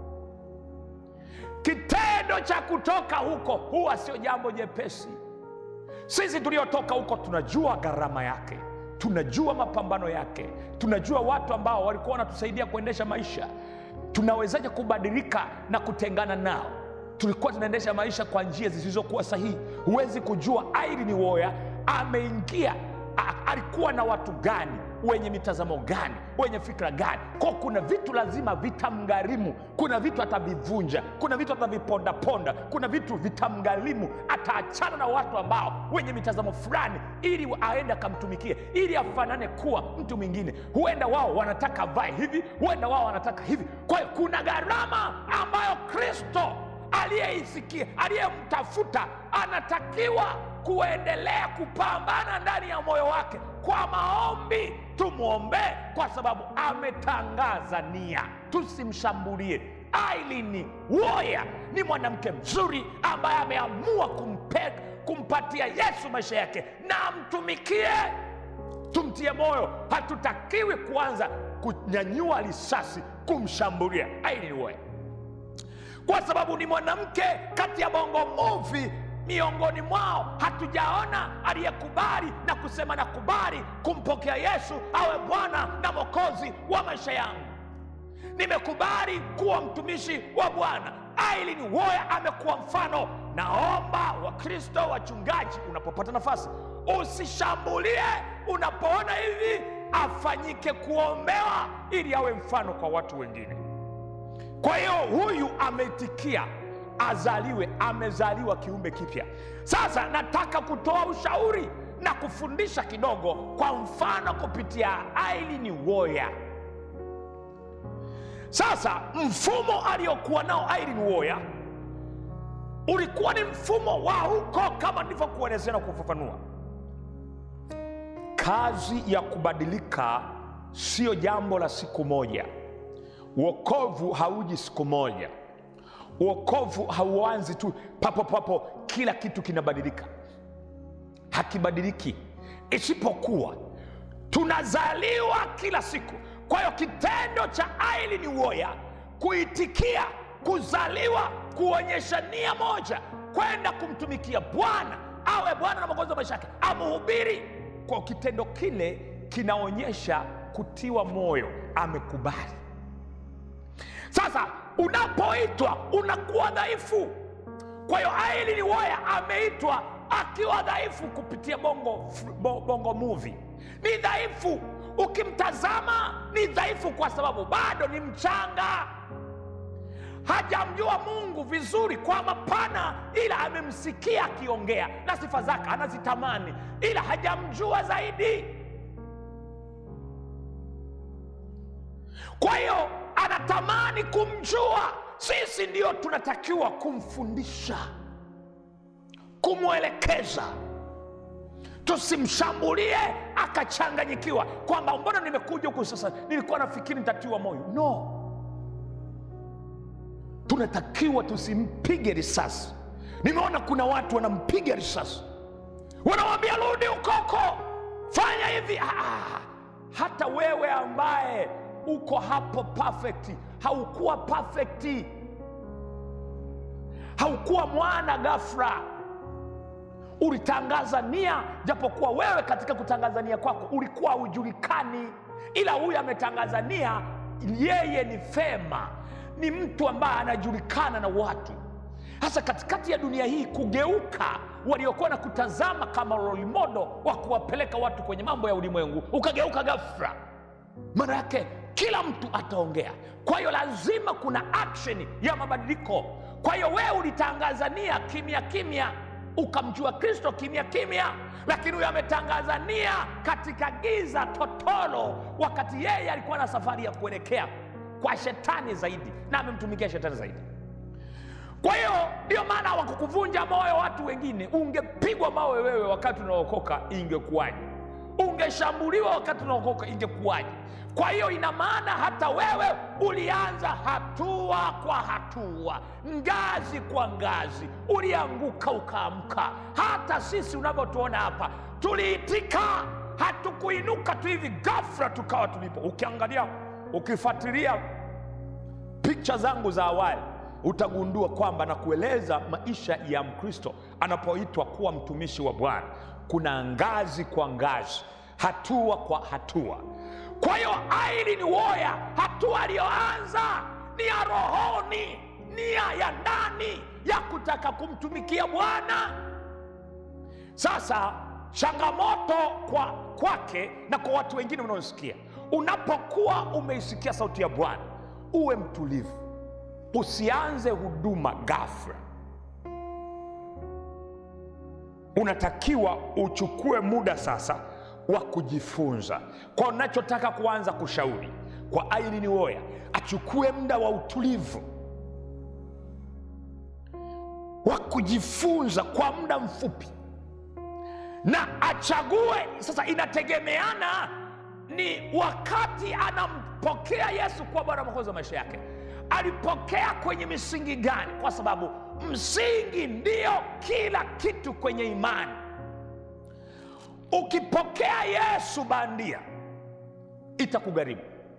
kitendo cha kutoka huko huwa sio jambo jepesi sisi tuliotoka huko tunajua gharama yake tunajua mapambano yake tunajua watu ambao walikuwa wanatusaidia kuendesha maisha tunawezaje kubadilika na kutengana nao tulikuwa tunaendesha maisha kwa njia zisizokuwa sahihi huwezi kujua aili ni woya ameingia a- alikuwa na watu gani wenye mitazamo gani wenye fikra gani ko kuna vitu lazima vitamgharimu kuna vitu atavivunja kuna vitu atavipondaponda kuna vitu vitamgharimu ataachana na watu ambao wenye mitazamo fulani ili aende akamtumikie ili afanane kuwa mtu mwingine huenda wao wanataka vae hivi huenda wao wanataka hivi kwa hiyo kuna gharama ambayo kristo aliyeisikia aliyemtafuta anatakiwa kuendelea kupambana ndani ya moyo wake kwa maombi tumwombee kwa sababu ametangaza nia tusimshambulie ailini woya ni mwanamke mzuri ambaye ameamua kumpe, kumpatia yesu maisha yake na amtumikie tumtie moyo hatutakiwi kuanza kunyanyua risasi kumshambulia ailini woya kwa sababu ni mwanamke kati ya bongo muvi miongoni mwao hatujaona aliyekubali na kusema nakubali kumpokea yesu awe bwana na mokozi wa maisha yangu nimekubali kuwa mtumishi wa bwana aili ni woya amekuwa mfano naomba wakristo wachungaji unapopata nafasi usishambulie unapoona hivi afanyike kuombewa ili awe mfano kwa watu wengine kwa hiyo huyu ameitikia azaliwe amezaliwa kiumbe kipya sasa nataka kutoa ushauri na kufundisha kidogo kwa mfano kupitia ailini woya sasa mfumo aliokuwa nao ailini woya ulikuwa ni mfumo wa huko kama nilivyokuelezea na kufafanua kazi ya kubadilika siyo jambo la siku moja uokovu hauji siku moja uokovu hauanzi tu papo papo kila kitu kinabadilika hakibadiliki isipokuwa tunazaliwa kila siku kwa hiyo kitendo cha aili ni woya kuitikia kuzaliwa kuonyesha nia moja kwenda kumtumikia bwana awe bwana na mwokozi wa maisha yake amuhubiri kwa kitendo kile kinaonyesha kutiwa moyo amekubali sasa unapoitwa unakuwa dhaifu kwa hiyo aili ni waya ameitwa akiwa dhaifu kupitia bongo, bo- bongo movie ni dhaifu ukimtazama ni dhaifu kwa sababu bado ni mchanga hajamjua mungu vizuri kwa mapana ila amemsikia akiongea na sifa zake anazitamani ila hajamjua zaidi kwa hiyo anatamani kumjua sisi ndio tunatakiwa kumfundisha kumwelekeza tusimshambulie akachanganyikiwa kwamba mbona nimekuja huku sasa nilikuwa nafikiri nitatiwa moyo no tunatakiwa tusimpige risasi nimeona kuna watu wanampiga risasi wanamwambia rudi ukoko fanya hivi ah, ah. hata wewe ambaye uko hapo perfect haukuwa perfect haukuwa mwana gafra ulitangaza nia japokuwa wewe katika kutangaza nia kwako ulikuwa hujulikani ila huyu ametangaza nia yeye ni fema ni mtu ambaye anajulikana na watu hasa katikati ya dunia hii kugeuka waliokuwa na kutazama kama rolimodo wa kuwapeleka watu kwenye mambo ya ulimwengu ukageuka gafra maana yake kila mtu ataongea kwa hiyo lazima kuna action ya mabadiliko kwa hiyo wewe ulitangaza nia kimya kimya ukamjua kristo kimya kimya lakini huyo ametangaza nia katika giza totolo wakati yeye alikuwa na safari ya kuelekea kwa shetani zaidi na amemtumikia shetani zaidi kwa hiyo ndio maana wakukuvunja moyo watu wengine ungepigwa mawe wewe wakati unaokoka ingekuwaje ungeshambuliwa wakati unaokoka ingekuwaje kwa hiyo ina maana hata wewe ulianza hatua kwa hatua ngazi kwa ngazi ulianguka ukaamka hata sisi unavyotuona hapa tuliitika hatukuinuka tu hivi gafra tukawa tulipo ukiangalia ukifuatilia picha zangu za awali utagundua kwamba na kueleza maisha ya mkristo anapoitwa kuwa mtumishi wa bwana kuna ngazi kwa ngazi hatua kwa hatua kwa hiyo aili ni woya hatua aliyoanza ni ya rohoni nia ya ndani ya kutaka kumtumikia bwana sasa changamoto kwa kwake na kwa watu wengine unaosikia unapokuwa umeisikia sauti ya bwana uwe mtulivu usianze huduma gafra unatakiwa uchukue muda sasa wa kujifunza kwa unachotaka kuanza kushauri kwa aili ni woya achukue muda wa utulivu wa kujifunza kwa muda mfupi na achague sasa inategemeana ni wakati anampokea yesu kuwa bwana mwokozi wa maisha yake alipokea kwenye misingi gani kwa sababu msingi ndio kila kitu kwenye imani ukipokea yesu bandia itakugharimu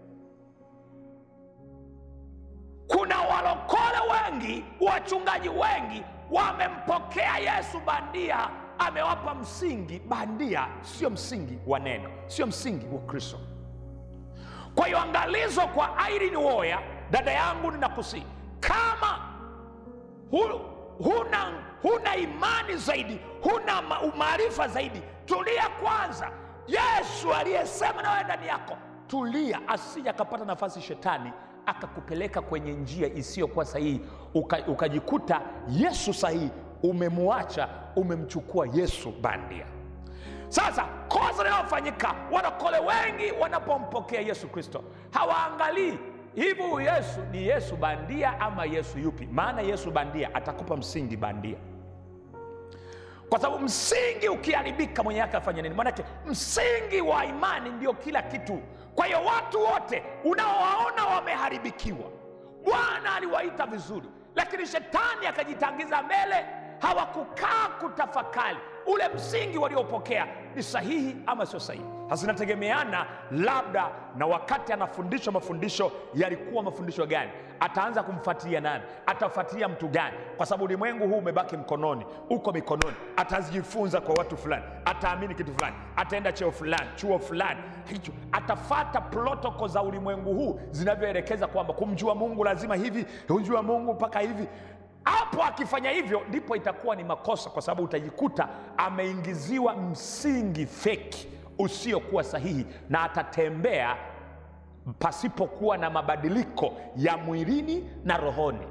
kuna walokole wengi wachungaji wengi wamempokea yesu bandia amewapa msingi bandia sio msingi wa neno sio msingi wa kristo kwa hiyo angalizo kwa airini woya dada yangu ninakusii kama hu, huna, huna imani zaidi huna ma- umaarifa zaidi tulia kwanza yesu aliyesema na wewe ndani yako tulia asije akapata nafasi shetani akakupeleka kwenye njia isiyokuwa sahihi uka- ukajikuta yesu sahihi umemwacha umemchukua yesu bandia sasa kosa linalofanyika wanakole wengi wanapompokea yesu kristo hawaangalii hivi huyu yesu ni yesu bandia ama yesu yupi maana yesu bandia atakupa msingi bandia kwa sababu msingi ukiharibika mwenye yake afanya nini manake msingi wa imani ndio kila kitu kwa hiyo watu wote unaowaona wameharibikiwa bwana aliwaita vizuri lakini shetani akajitangiza mbele hawakukaa kutafakari ule msingi waliopokea ni sahihi ama sio sahihi hasa inategemeana labda na wakati anafundishwa mafundisho yalikuwa mafundisho gani ataanza kumfuatilia nani atafuatilia mtu gani kwa sababu ulimwengu huu umebaki mkononi uko mikononi atazijifunza kwa watu fulani Ata ataamini kitu fulani ataenda cheo fulani chuo fulani hicho atafata protoko za ulimwengu huu zinavyoelekeza kwamba kumjua mungu lazima hivi kumjua mungu mpaka hivi hapo akifanya hivyo ndipo itakuwa ni makosa kwa sababu utajikuta ameingiziwa msingi feki usiokuwa sahihi na atatembea pasipokuwa na mabadiliko ya mwilini na rohoni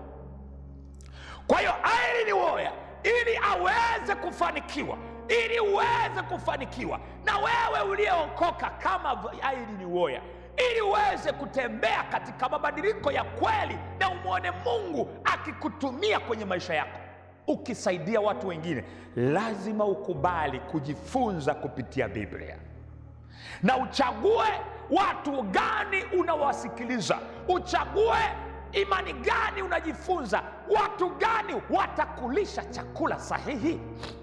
kwa hiyo Irene Uwoya ili aweze kufanikiwa, ili uweze kufanikiwa, na wewe uliyeokoka kama Irene Uwoya, ili uweze kutembea katika mabadiliko ya kweli na umwone Mungu akikutumia kwenye maisha yako, ukisaidia watu wengine, lazima ukubali kujifunza kupitia Biblia na uchague watu gani unawasikiliza, uchague imani gani unajifunza, watu gani watakulisha chakula sahihi.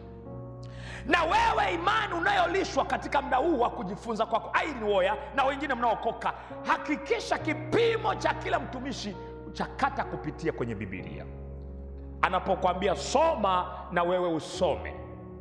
Na wewe imani unayolishwa katika muda huu wa kujifunza kwako, Irene Uwoya na wengine mnaokoka, hakikisha kipimo cha kila mtumishi chakata kupitia kwenye Bibilia. Anapokwambia soma, na wewe usome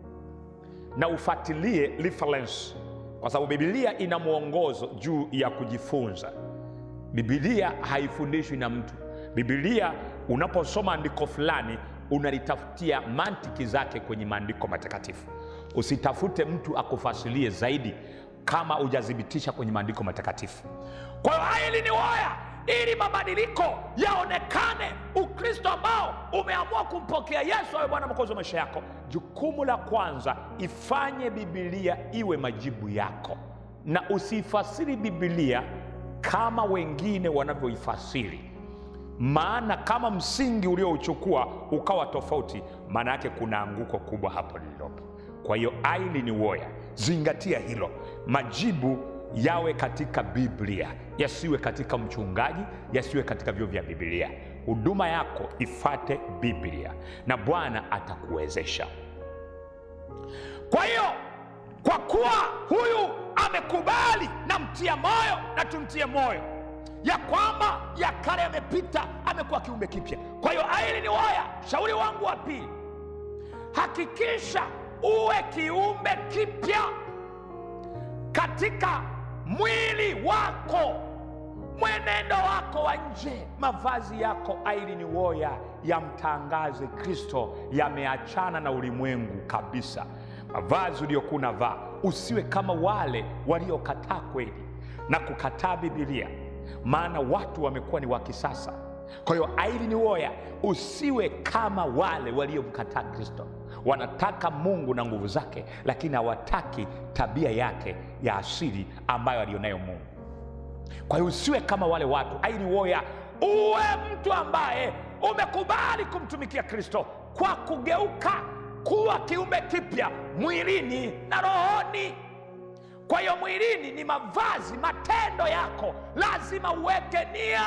na ufuatilie reference kwa sababu bibilia ina mwongozo juu ya kujifunza bibilia haifundishwi na mtu bibilia unaposoma andiko fulani unalitafutia mantiki zake kwenye maandiko matakatifu usitafute mtu akufasilie zaidi kama hujathibitisha kwenye maandiko matakatifu kwa hiyo hili ni waya ili mabadiliko yaonekane ukristo ambao umeamua kumpokea yesu awe bwana mwokozi wa maisha yako jukumu la kwanza ifanye bibilia iwe majibu yako na usiifasiri bibilia kama wengine wanavyoifasiri maana kama msingi uliouchukua ukawa tofauti maana yake kuna anguko kubwa hapo lililopo kwa hiyo aili ni woya zingatia hilo majibu yawe katika biblia yasiwe katika mchungaji yasiwe katika vyo vya biblia huduma yako ifate biblia na bwana atakuwezesha kwa hiyo kwa kuwa huyu amekubali na mtia moyo na tumtie moyo ya kwamba ya kale yamepita amekuwa kiumbe kipya kwa hiyo aili ni waya shauri wangu wa pili hakikisha uwe kiumbe kipya katika mwili wako mwenendo wako wa nje mavazi yako aili ni woya yamtangaze kristo yameachana na ulimwengu kabisa mavazi uliokuwa unavaa usiwe kama wale waliokataa kweli na kukataa bibilia maana watu wamekuwa ni wa kisasa kwa hiyo aili ni woya usiwe kama wale waliomkataa kristo wanataka mungu na nguvu zake lakini hawataki tabia yake ya asili ambayo alionayo mungu kwa hiyo usiwe kama wale watu aili woya uwe mtu ambaye umekubali kumtumikia kristo kwa kugeuka kuwa kiumbe kipya mwilini na rohoni kwa hiyo mwilini ni mavazi matendo yako lazima uweke nia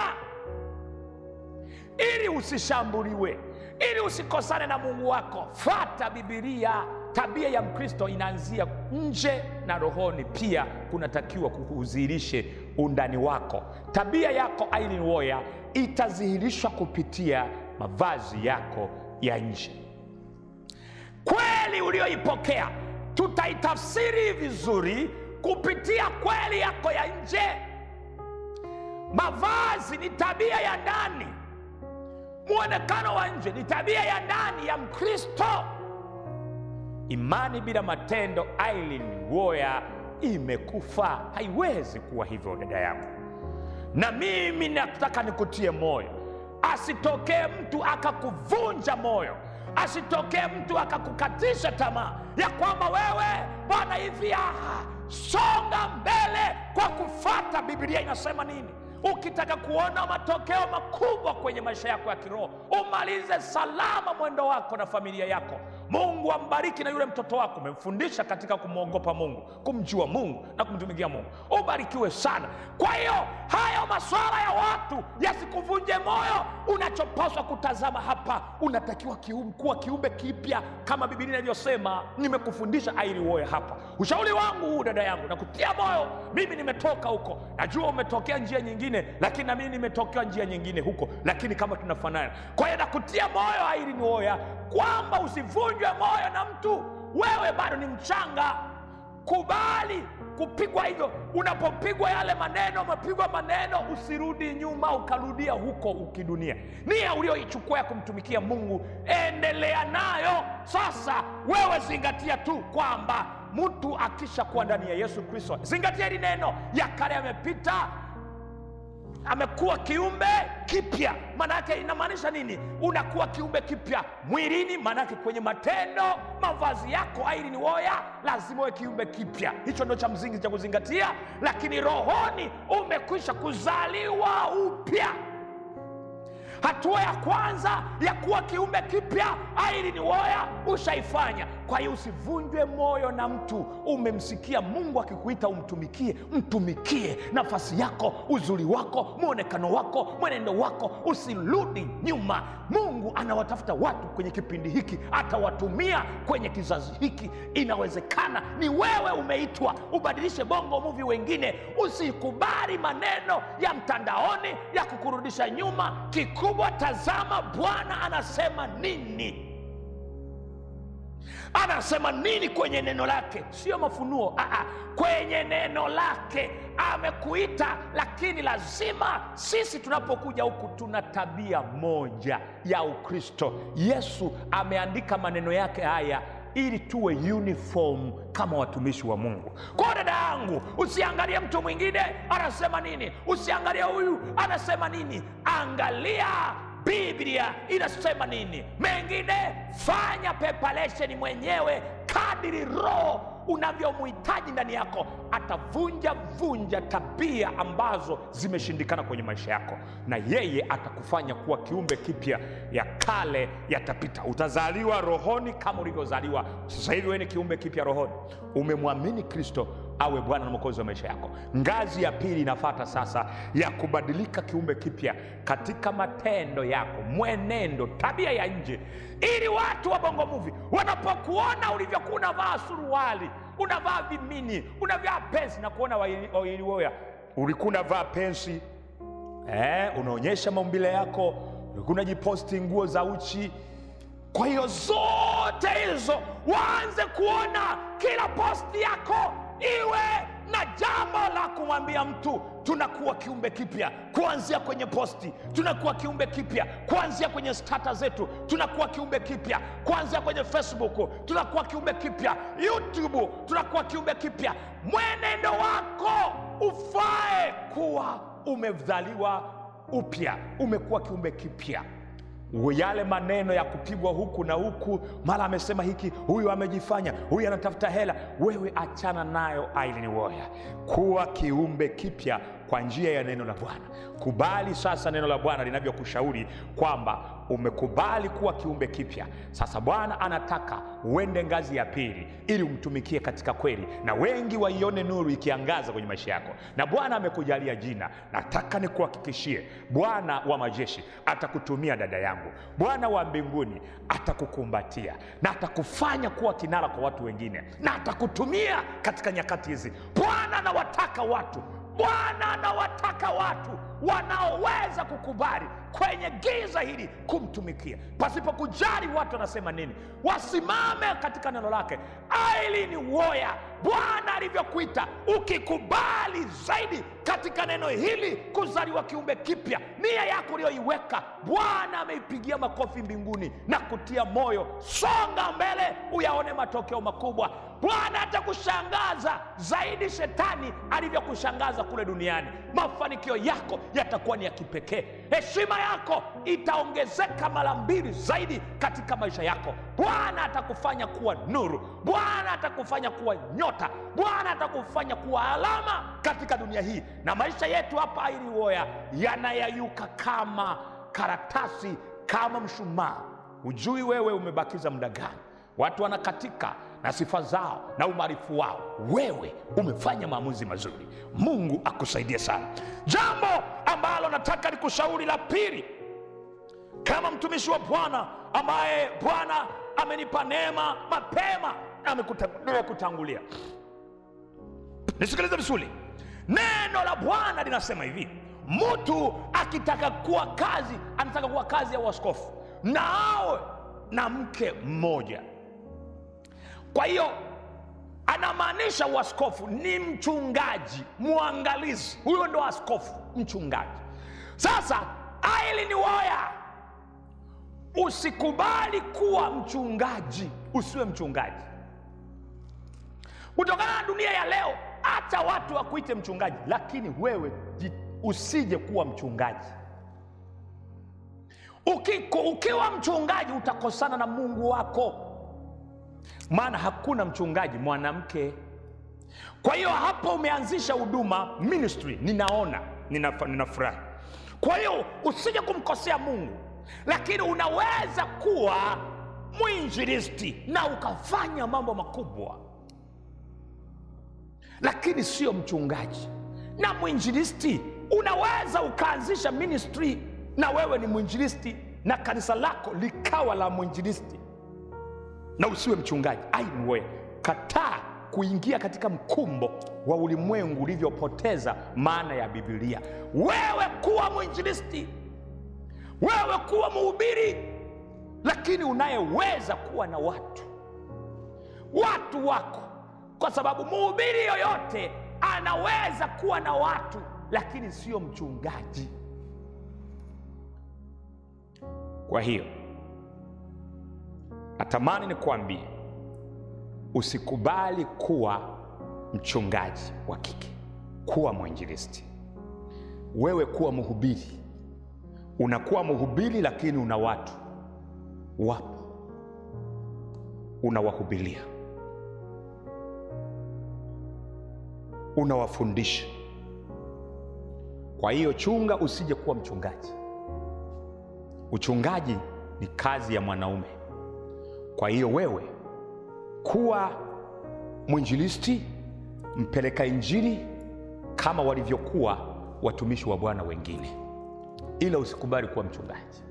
ili usishambuliwe ili usikosane na mungu wako fata bibilia tabia ya mkristo inaanzia nje na rohoni pia kunatakiwa kudhihirishe undani wako tabia yako Irene Uwoya itadhihirishwa kupitia mavazi yako ya nje kweli ulioipokea tutaitafsiri vizuri kupitia kweli yako ya nje mavazi ni tabia ya ndani mwonekano wa nje ni tabia ya ndani ya mkristo imani bila matendo Irene Uwoya imekufa haiwezi kuwa hivyo dada yangu na mimi nataka nikutie moyo asitokee mtu akakuvunja moyo asitokee mtu akakukatisha tamaa ya kwamba wewe bwana hivi aha songa mbele kwa kufata bibilia inasema nini ukitaka kuona matokeo makubwa kwenye maisha yako ya kiroho umalize salama mwendo wako na familia yako mungu ambariki na yule mtoto wako umemfundisha katika kumwogopa mungu kumjua mungu na kumtumikia mungu ubarikiwe sana kwa hiyo hayo maswala ya watu yasikuvunje moyo unachopaswa kutazama hapa unatakiwa kium, kuwa kiumbe kipya kama bibilia inavyosema nimekufundisha ailiwoye hapa ushauri wangu huu dada yangu na kutia moyo mimi nimetoka huko najua umetokea njia nyingine lakini na mimi nimetokea njia nyingine huko lakini kama tunafanana kwa hiyo nakutia moyo ailiwoya kwamba usivunjwe moyo na mtu wewe bado ni mchanga kubali kupigwa hivyo unapopigwa yale maneno umepigwa maneno usirudi nyuma ukarudia huko ukidunia nia ulioichukua ya kumtumikia mungu endelea nayo sasa wewe zingatia tu kwamba mtu akisha kuwa ndani ya yesu kristo zingatia hili neno ya kale yamepita amekuwa kiumbe kipya maana yake inamaanisha nini unakuwa kiumbe kipya mwilini maana yake kwenye matendo mavazi yako aili ni woya lazima uwe kiumbe kipya hicho ndo cha msingi cha kuzingatia lakini rohoni umekwisha kuzaliwa upya hatua ya kwanza ya kuwa kiumbe kipya aili ni woya ushaifanya kwa hiyo usivunjwe moyo na mtu umemsikia mungu akikuita umtumikie mtumikie nafasi yako uzuri wako mwonekano wako mwenendo wako usirudi nyuma mungu anawatafuta watu kwenye kipindi hiki atawatumia kwenye kizazi hiki inawezekana ni wewe umeitwa ubadilishe bongo muvi wengine usikubali maneno ya mtandaoni ya kukurudisha nyuma kikubwa tazama bwana anasema nini anasema nini kwenye neno lake sio mafunuo Aa, kwenye neno lake amekuita lakini lazima sisi tunapokuja huku tuna tabia moja ya ukristo yesu ameandika maneno yake haya ili tuwe uniform kama watumishi wa mungu kwa dada yangu usiangalie mtu mwingine anasema nini usiangalie huyu anasema nini angalia biblia inasema nini mengine fanya preparation mwenyewe kadiri roho unavyomhitaji ndani yako atavunja vunja tabia ambazo zimeshindikana kwenye maisha yako na yeye atakufanya kuwa kiumbe kipya ya kale yatapita utazaliwa rohoni kama ulivyozaliwa sasa hivi wewe ni kiumbe kipya rohoni umemwamini kristo awe bwana na mwokozi wa maisha yako ngazi ya pili inafata sasa ya kubadilika kiumbe kipya katika matendo yako mwenendo tabia ya nje ili watu wa bongo muvi wanapokuona ulivyokuwa unavaa suruali unavaa vimini unavaa pensi na kuona wailiwoya ulikuwa unavaa pensi eh, unaonyesha maumbile yako ulikuwa unajiposti nguo za uchi kwa hiyo zote hizo waanze kuona kila posti yako iwe na jambo la kumwambia mtu tunakuwa kiumbe kipya kuanzia kwenye posti tunakuwa kiumbe kipya kuanzia kwenye stata zetu tunakuwa kiumbe kipya kuanzia kwenye facebook tunakuwa kiumbe kipya youtube tunakuwa kiumbe kipya mwenendo wako ufae kuwa umezaliwa upya umekuwa kiumbe kipya yale maneno ya kupigwa huku na huku mara amesema hiki huyu amejifanya huyu anatafuta hela wewe achana nayo ailini woya kuwa kiumbe kipya kwa njia ya neno la bwana kubali sasa neno la bwana linavyokushauri kwamba umekubali kuwa kiumbe kipya sasa bwana anataka uende ngazi ya pili ili umtumikie katika kweli na wengi waione nuru ikiangaza kwenye maisha yako na bwana amekujalia jina nataka nikuhakikishie bwana wa majeshi atakutumia dada yangu bwana wa mbinguni atakukumbatia na atakufanya kuwa kinara kwa watu wengine na atakutumia katika nyakati hizi bwana anawataka watu bwana anawataka watu wanaoweza kukubali kwenye giza hili kumtumikia pasipo kujali watu wanasema nini wasimame katika neno lake aili ni woya bwana alivyokuita ukikubali zaidi katika neno hili kuzaliwa kiumbe kipya nia yako uliyoiweka bwana ameipigia makofi mbinguni na kutia moyo songa mbele uyaone matokeo makubwa bwana atakushangaza zaidi shetani alivyokushangaza kule duniani mafanikio yako yatakuwa ni ya kipekee heshima yako itaongezeka mara mbili zaidi katika maisha yako bwana atakufanya kuwa nuru bwana atakufanya kuwa nyota bwana atakufanya kuwa alama katika dunia hii na maisha yetu hapa iliwoya yanayayuka kama karatasi kama mshumaa hujui wewe umebakiza muda gani watu wanakatika na sifa zao na umaarifu wao wewe umefanya maamuzi mazuri mungu akusaidie sana jambo ambalo nataka nikushauri la pili kama mtumishi wa bwana ambaye bwana amenipa neema mapema amekutangulia nisikilize vizuri neno la bwana linasema hivi mtu akitaka kuwa kazi anataka kuwa kazi ya uaskofu na awe na mke mmoja kwa hiyo anamaanisha uaskofu ni mchungaji mwangalizi huyo ndo askofu mchungaji sasa aili ni woya usikubali kuwa mchungaji usiwe mchungaji kutokana na dunia ya leo hata watu wakuite mchungaji lakini wewe ji- usije kuwa mchungaji Ukiko, ukiwa mchungaji utakosana na mungu wako maana hakuna mchungaji mwanamke kwa hiyo hapo umeanzisha huduma ministry ninaona ninaf- ninafurahi kwa hiyo usije kumkosea mungu lakini unaweza kuwa mwinjilisti na ukafanya mambo makubwa lakini sio mchungaji na mwinjilisti unaweza ukaanzisha ministry na wewe ni mwinjilisti na kanisa lako likawa la mwinjilisti na usiwe mchungaji aiwe kataa kuingia katika mkumbo wa ulimwengu ulivyopoteza maana ya bibilia wewe kuwa mwinjilisti wewe kuwa mhubiri lakini unayeweza kuwa na watu watu wako kwa sababu mhubiri yoyote anaweza kuwa na watu lakini sio mchungaji kwa hiyo natamani nikuambie usikubali kuwa mchungaji wa kike kuwa mwinjilisti wewe kuwa mhubiri unakuwa mhubiri lakini una watu wapo unawahubiria unawafundisha kwa hiyo chunga usije kuwa mchungaji uchungaji ni kazi ya mwanaume kwa hiyo wewe kuwa mwinjilisti mpeleka injili kama walivyokuwa watumishi wa bwana wengine ila usikubali kuwa mchungaji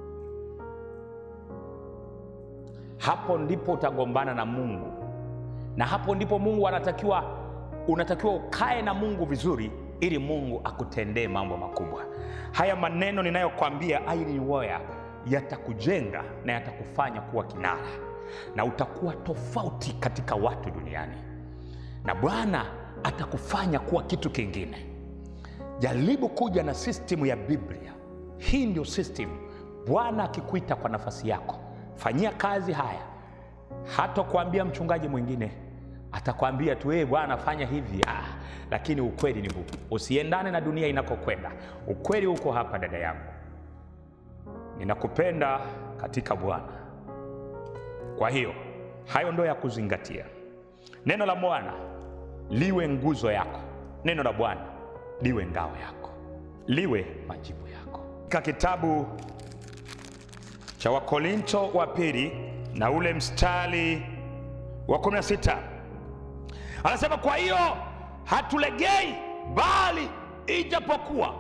hapo ndipo utagombana na mungu na hapo ndipo mungu anatakiwa unatakiwa ukae na mungu vizuri ili mungu akutendee mambo makubwa haya maneno ninayokwambia ailiwoya yatakujenga na yatakufanya kuwa kinara na utakuwa tofauti katika watu duniani na bwana atakufanya kuwa kitu kingine jaribu kuja na sistemu ya biblia hii ndio system bwana akikuita kwa nafasi yako fanyia kazi haya hata kuambia mchungaji mwingine atakwambia tu hey, bwana fanya hivi ah, lakini ukweli ni huu usiendane na dunia inakokwenda ukweli huko hapa dada yangu ninakupenda katika bwana kwa hiyo hayo ndo ya kuzingatia neno la bwana liwe nguzo yako neno la bwana liwe ngao yako liwe majibu yako katika kitabu cha wakorinto wa pili na ule mstari wa 16 anasema kwa hiyo hatulegei bali ijapokuwa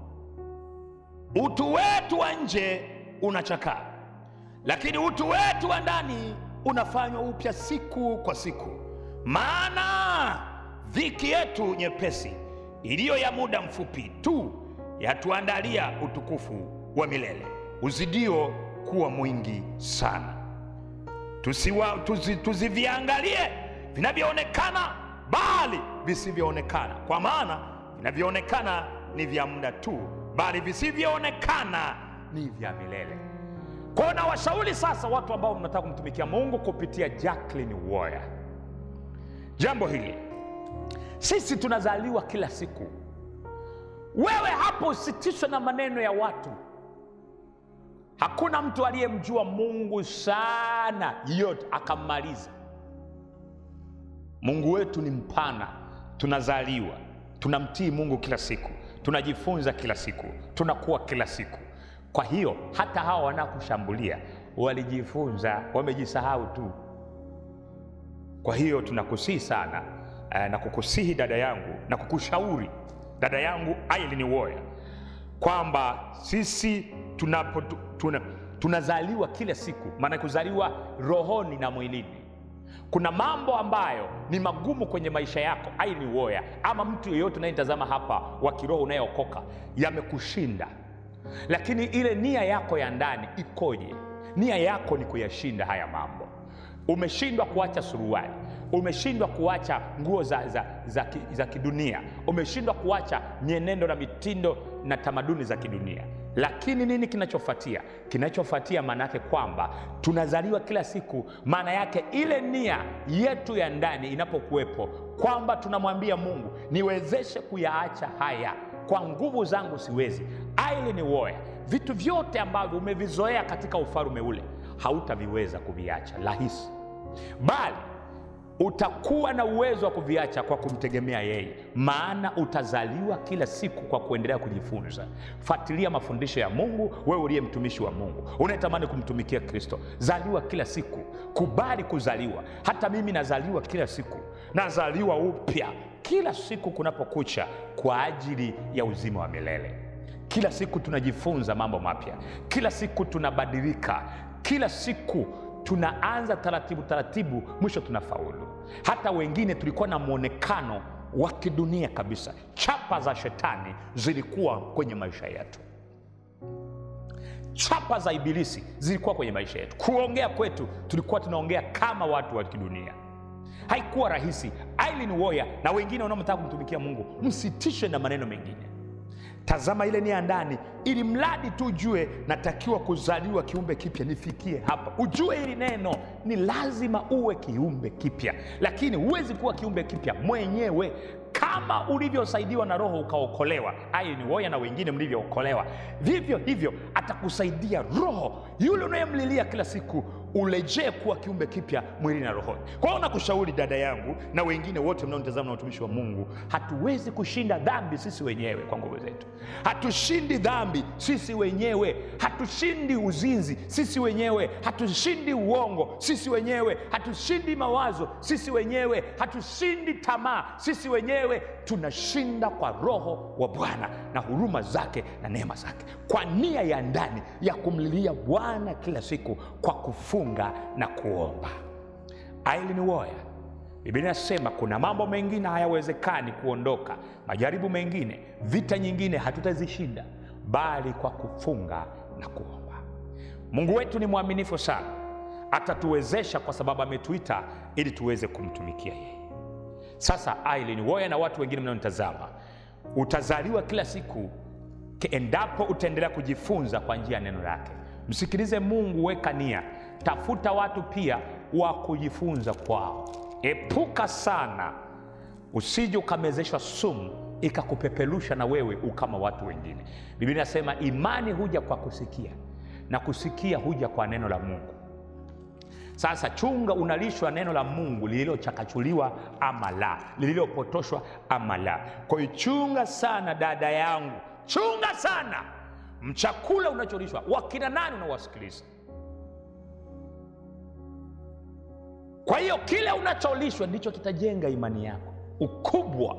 utu wetu wa nje unachakaa lakini utu wetu wa ndani unafanywa upya siku kwa siku maana dhiki yetu nyepesi iliyo ya muda mfupi tu yatuandalia utukufu wa milele uzidio kuwa mwingi sana tusiwa, tuzi, tuziviangalie vinavyoonekana bali visivyoonekana kwa maana vinavyoonekana ni vya muda tu bali visivyoonekana ni vya milele kwao na washauri sasa watu ambao mnataka kumtumikia mungu kupitia jacklin warrior jambo hili sisi tunazaliwa kila siku wewe hapo usitishwe na maneno ya watu hakuna mtu aliyemjua mungu sana yote akammaliza mungu wetu ni mpana tunazaliwa tunamtii mungu kila siku tunajifunza kila siku tunakuwa kila siku kwa hiyo hata hawa wanakushambulia walijifunza wamejisahau tu kwa hiyo tunakusihi sana eh, na kukusihi dada yangu na kukushauri dada yangu ailini woya kwamba sisi tunapo, tuna, tunazaliwa kila siku maana kuzaliwa rohoni na mwilini kuna mambo ambayo ni magumu kwenye maisha yako aini woya ama mtu yeyote unayetazama hapa wa kiroho unayeokoka yamekushinda lakini ile nia yako ya ndani ikoje nia yako ni kuyashinda haya mambo umeshindwa kuacha suruali umeshindwa kuacha nguo za, za, za, ki- za kidunia umeshindwa kuacha mienendo na mitindo na tamaduni za kidunia lakini nini kinachofuatia kinachofuatia maana yake kwamba tunazaliwa kila siku maana yake ile nia yetu ya ndani inapokuwepo kwamba tunamwambia mungu niwezeshe kuyaacha haya kwa nguvu zangu siwezi aili ni woya vitu vyote ambavyo umevizoea katika ufalume ule hautaviweza kuviacha rahisi bali utakuwa na uwezo wa kuviacha kwa kumtegemea yeye maana utazaliwa kila siku kwa kuendelea kujifunza fuatilia mafundisho ya mungu wewe uliye mtumishi wa mungu unayetamani kumtumikia kristo zaliwa kila siku kubali kuzaliwa hata mimi nazaliwa kila siku nazaliwa upya kila siku kunapokucha kwa ajili ya uzima wa milele kila siku tunajifunza mambo mapya kila siku tunabadilika kila siku tunaanza taratibu taratibu mwisho tunafaulu hata wengine tulikuwa na mwonekano wa kidunia kabisa chapa za shetani zilikuwa kwenye maisha yetu chapa za ibilisi zilikuwa kwenye maisha yetu kuongea kwetu tulikuwa tunaongea kama watu wa kidunia haikuwa rahisi aileen woya na wengine wanaomtaka kumtumikia mungu msitishwe na maneno mengine tazama ile nia ndani ili mradi tu ujue natakiwa kuzaliwa kiumbe kipya nifikie hapa ujue hili neno ni lazima uwe kiumbe kipya lakini huwezi kuwa kiumbe kipya mwenyewe kama ulivyosaidiwa na roho ukaokolewa aye ni woya na wengine mlivyookolewa vivyo hivyo atakusaidia roho yule unayemlilia kila siku urejee kuwa kiumbe kipya mwilini na rohoni kwa hiyo nakushauri dada yangu na wengine wote mnaonitazama na utumishi wa mungu hatuwezi kushinda dhambi sisi wenyewe kwa nguvu zetu hatushindi dhambi sisi wenyewe hatushindi uzinzi sisi wenyewe hatushindi uongo sisi wenyewe hatushindi mawazo sisi wenyewe hatushindi tamaa sisi wenyewe tunashinda kwa roho wa bwana na huruma zake na neema zake kwa nia ya ndani ya kumlilia bwana kila siku kwa kufunga na kuomba aili ni woya biblia inasema kuna mambo mengine hayawezekani kuondoka majaribu mengine vita nyingine hatutazishinda bali kwa kufunga na kuomba mungu wetu ni mwaminifu sana atatuwezesha kwa sababu ametuita ili tuweze kumtumikia yeye sasa aileen woya na watu wengine mnaonitazama utazaliwa kila siku ke- endapo utaendelea kujifunza kwa njia ya neno lake msikilize mungu weka nia tafuta watu pia wa kujifunza kwao epuka sana usije ukamezeshwa sumu ikakupeperusha na wewe ukama watu wengine biblia inasema imani huja kwa kusikia na kusikia huja kwa neno la mungu sasa chunga unalishwa neno la mungu lililochakachuliwa ama la lililopotoshwa ama la kwa hiyo chunga sana dada yangu chunga sana mchakula unacholishwa wakina nani unawasikiliza kwa hiyo kile unacholishwa ndicho kitajenga imani yako ukubwa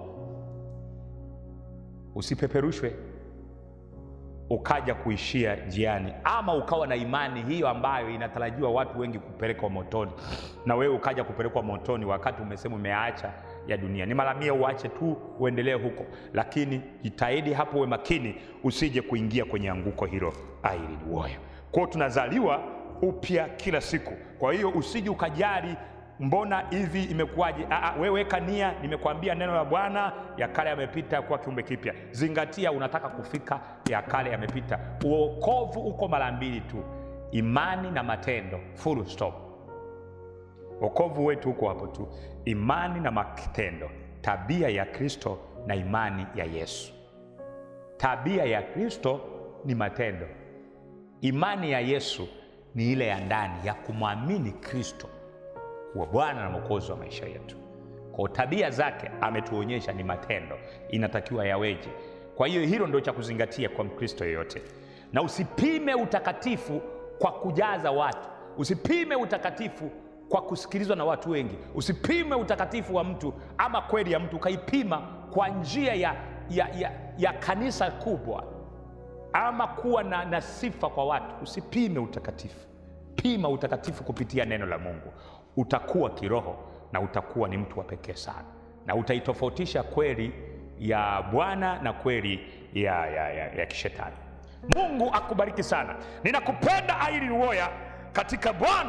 usipeperushwe ukaja kuishia njiani ama ukawa na imani hiyo ambayo inatarajiwa watu wengi kupelekwa motoni na wewe ukaja kupelekwa motoni wakati umesema umeacha ya dunia ni mara mia uache tu uendelee huko lakini jitahidi hapo uwe makini usije kuingia kwenye anguko hilo ailiwoyo kwao tunazaliwa upya kila siku kwa hiyo usije ukajali mbona hivi imekuwaje Aa, wewe weka nia nimekwambia neno la bwana ya kale yamepita kuwa kiumbe kipya zingatia unataka kufika ya kale yamepita uokovu uko mara mbili tu imani na matendo full stop wokovu wetu huko hapo tu imani na matendo tabia ya kristo na imani ya yesu tabia ya kristo ni matendo imani ya yesu ni ile ya ndani ya kumwamini kristo kuwa bwana na mwokozi wa maisha yetu kwa tabia zake ametuonyesha ni matendo inatakiwa yaweje kwa hiyo hilo ndio cha kuzingatia kwa mkristo yeyote na usipime utakatifu kwa kujaza watu usipime utakatifu kwa kusikilizwa na watu wengi usipime utakatifu wa mtu ama kweli ya mtu ukaipima kwa njia ya, ya, ya, ya kanisa kubwa ama kuwa na, na sifa kwa watu usipime utakatifu pima utakatifu kupitia neno la mungu utakuwa kiroho na utakuwa ni mtu wa pekee sana na utaitofautisha kweli ya bwana na kweli ya, ya, ya, ya kishetani mungu akubariki sana ninakupenda aili woya katika bwana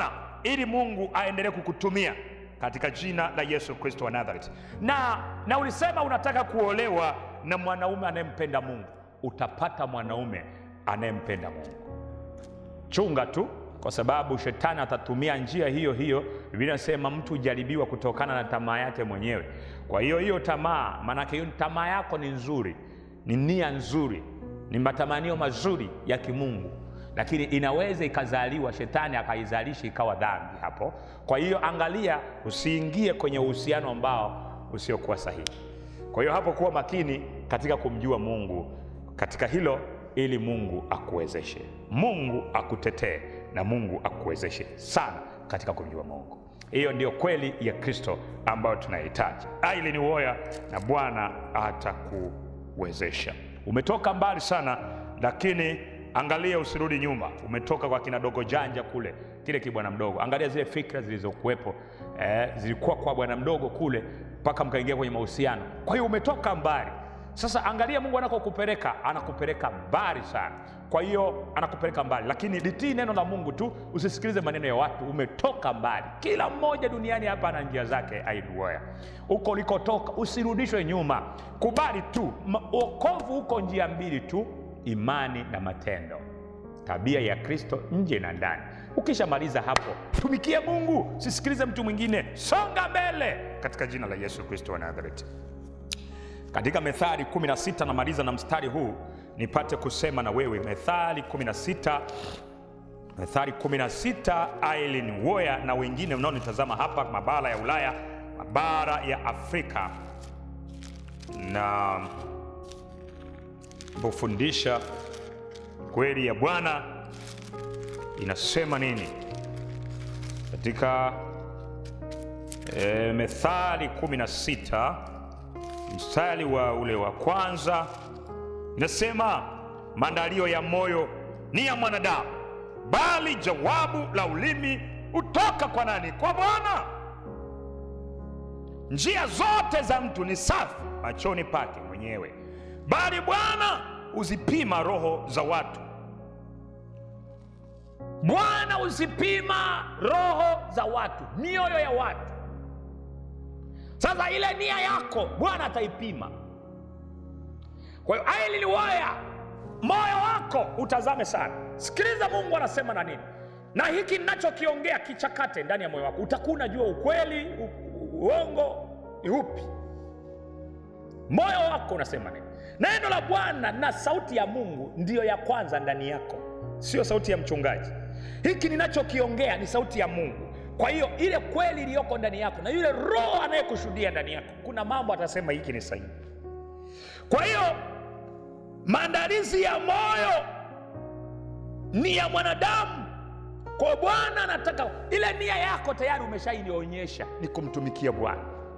ili mungu aendelee kukutumia katika jina la yesu kristo wa nazareti na na ulisema unataka kuolewa na mwanaume anayempenda mungu utapata mwanaume anayempenda mungu chunga tu kwa sababu shetani atatumia njia hiyo hiyo biblia inasema mtu hujaribiwa kutokana na tamaa yake mwenyewe kwa hiyo hiyo tamaa maanake hiyo tamaa yako ni nzuri ni nia nzuri ni matamanio mazuri ya kimungu lakini inaweza ikazaliwa shetani akaizalisha ikawa dhambi hapo kwa hiyo angalia usiingie kwenye uhusiano ambao usiokuwa sahihi kwa hiyo hapo kuwa makini katika kumjua mungu katika hilo ili mungu akuwezeshe mungu akutetee na mungu akuwezeshe sana katika kumjua mungu hiyo ndio kweli ya kristo ambayo tunahitaji aili ni uoya na bwana atakuwezesha umetoka mbali sana lakini angalia usirudi nyuma umetoka kwa kina dogo janja kule kile kibwana mdogo angalia zile fikra zilizokuwepo eh, zilikuwa kwa bwana mdogo kule mpaka mkaingia kwenye mahusiano kwa hiyo umetoka mbali sasa angalia mungu anakokupeleka anakupeleka mbali sana kwa hiyo anakupeleka mbali lakini litii neno la mungu tu usisikilize maneno ya watu umetoka mbali kila mmoja duniani hapa ana njia zake aiduoya huko ulikotoka usirudishwe nyuma kubali tu okovu huko njia mbili tu imani na matendo tabia ya kristo nje na ndani ukishamaliza hapo tumikie mungu sisikilize mtu mwingine songa mbele katika jina la yesu kristo wa nazareti katika methali 16 namaliza na mstari huu nipate kusema na wewe methali 16 methali 16 aileen woya na wengine mnaonitazama hapa mabara ya ulaya mabara ya afrika na pofundisha kweli ya bwana inasema nini katika e, methali 16 mstari wa ule wa kwanza inasema maandalio ya moyo ni ya mwanadamu bali jawabu la ulimi hutoka kwa nani kwa bwana njia zote za mtu ni safi machoni pake mwenyewe bali bwana huzipima roho za watu bwana huzipima roho za watu mioyo ya watu sasa ile nia yako bwana ataipima kwa hiyo aililiwaya moyo wako utazame sana sikiliza mungu anasema na nini na hiki ninachokiongea kichakate ndani ya moyo wako utakuwa unajua ukweli u, u, uongo ni upi moyo wako unasema nini neno la bwana na sauti ya mungu ndiyo ya kwanza ndani yako sio sauti ya mchungaji hiki ninachokiongea ni sauti ya mungu kwa hiyo ile kweli iliyoko ndani yako na yule roho anayekushuhudia ndani yako kuna mambo atasema hiki ni sahihi kwa hiyo maandalizi ya moyo ni ya mwanadamu kwa bwana anataka ile nia yako tayari umeshainionyesha ni kumtumikia bwana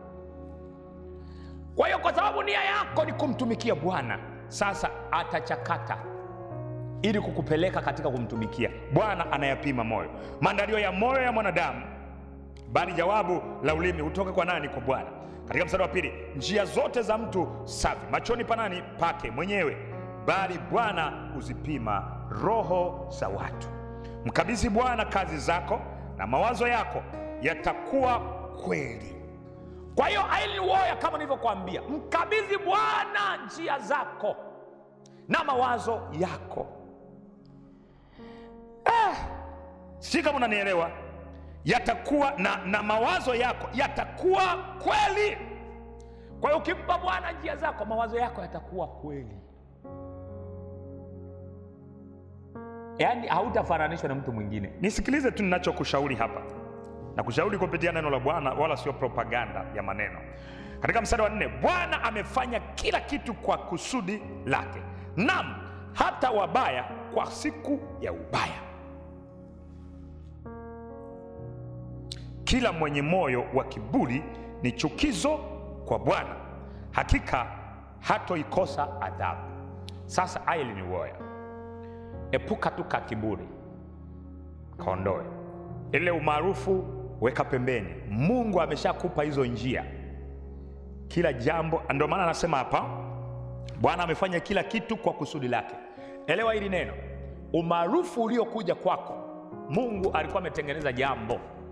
kwa hiyo kwa sababu nia yako ni kumtumikia bwana sasa atachakata ili kukupeleka katika kumtumikia bwana anayapima moyo maandalio ya moyo ya mwanadamu bali jawabu la ulimi hutoka kwa nani kwa bwana katika mstari wa pili njia zote za mtu safi machoni pa nani pake mwenyewe bali bwana huzipima roho za watu mkabidhi bwana kazi zako na mawazo yako yatakuwa kweli kwa hiyo ailiwoya kama nilivyokuambia mkabidhi bwana njia zako na mawazo yako ah, si kama unanielewa yatakuwa na, na mawazo yako yatakuwa kweli kwa hiyo ukimpa bwana njia zako mawazo yako yatakuwa kweli yaani hautafananishwa na mtu mwingine nisikilize tu ninachokushauri hapa na kushauri kupitia neno la bwana wala sio propaganda ya maneno katika mstari wa nne bwana amefanya kila kitu kwa kusudi lake nam hata wabaya kwa siku ya ubaya kila mwenye moyo wa kiburi ni chukizo kwa bwana hakika hatoikosa adhabu sasa aili ni woya epuka tu ka kiburi kaondoe ile umaarufu weka pembeni mungu ameshakupa hizo njia kila jambo ndio maana anasema hapa bwana amefanya kila kitu kwa kusudi lake elewa hili neno umaarufu uliokuja kwako mungu alikuwa ametengeneza jambo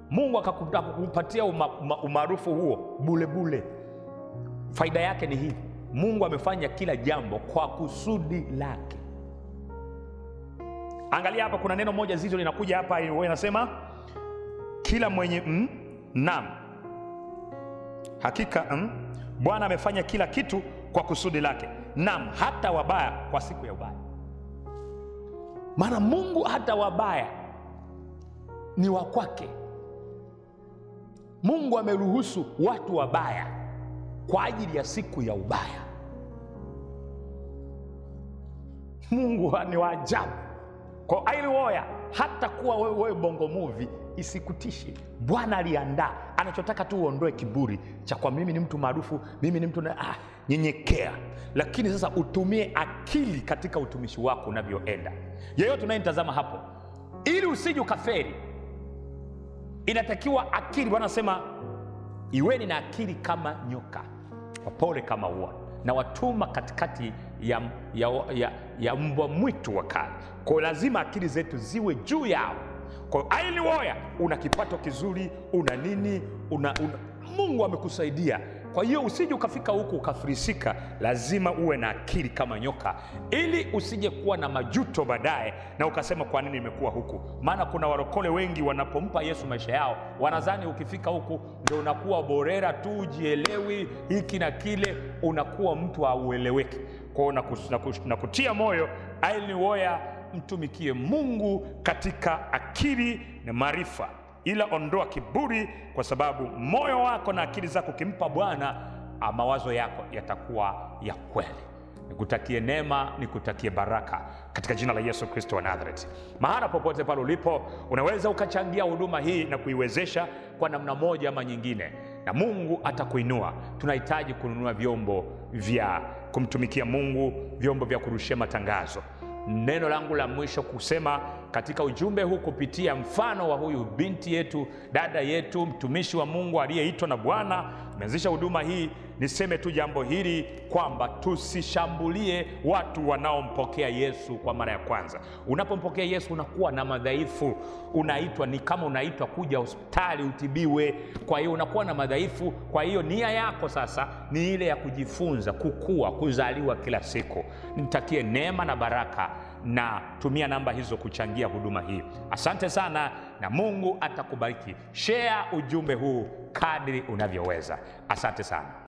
mungu akaku- akakupatia uma- uma- umaarufu huo bulebule faida yake ni hii mungu amefanya kila jambo kwa kusudi lake angalia hapa kuna neno moja zito linakuja hapa huwa inasema kila mwenye mm, nam hakika mm, bwana amefanya kila kitu kwa kusudi lake nam hata wabaya kwa siku ya ubaya maana mungu hata wabaya ni wa kwake mungu ameruhusu watu wabaya kwa ajili ya siku ya ubaya mungu ni wa ajabu kwa ailiwoya hata kuwa wewe, wewe bongo muvi isikutishe bwana aliandaa anachotaka tu uondoe kiburi cha kwa mimi ni mtu maarufu mimi ni mtu na, ah, nyenyekea lakini sasa utumie akili katika utumishi wako unavyoenda yeyote unayenitazama hapo ili usije ukaferi inatakiwa akili bwana anasema iweni na akili kama nyoka wapole kama ua na watuma katikati ya, ya, ya, ya mbwa mwitu wakali kwao lazima akili zetu ziwe juu yao kwao ailiwoya una kipato kizuri una nini una, una, mungu amekusaidia kwa hiyo usije ukafika huku ukafirisika lazima uwe na akili kama nyoka ili usije kuwa na majuto baadaye na ukasema kwa nini nimekuwa huku maana kuna warokole wengi wanapompa yesu maisha yao wanazani ukifika huku ndo unakuwa borera tu ujielewi hiki na kile unakuwa mtu haueleweki kwao nakus- nakus- nakutia moyo ailiwoya mtumikie mungu katika akili na maarifa ila ondoa kiburi kwa sababu moyo wako na akili zako ukimpa bwana ah, mawazo yako yatakuwa ya kweli nikutakie neema nikutakie baraka katika jina la yesu kristo wa nazareti mahala popote pale ulipo unaweza ukachangia huduma hii na kuiwezesha kwa namna moja ama nyingine na mungu atakuinua tunahitaji kununua vyombo vya kumtumikia mungu vyombo vya kurushia matangazo neno langu la mwisho kusema katika ujumbe huu kupitia mfano wa huyu binti yetu dada yetu mtumishi wa mungu aliyeitwa na bwana ameanzisha huduma hii niseme tu jambo hili kwamba tusishambulie watu wanaompokea yesu kwa mara ya kwanza unapompokea yesu unakuwa na madhaifu unaitwa ni kama unaitwa kuja hospitali utibiwe kwa hiyo unakuwa na madhaifu kwa hiyo nia yako sasa ni ile ya kujifunza kukua kuzaliwa kila siku nitakie neema na baraka na tumia namba hizo kuchangia huduma hii asante sana na mungu atakubariki shea ujumbe huu kadri unavyoweza asante sana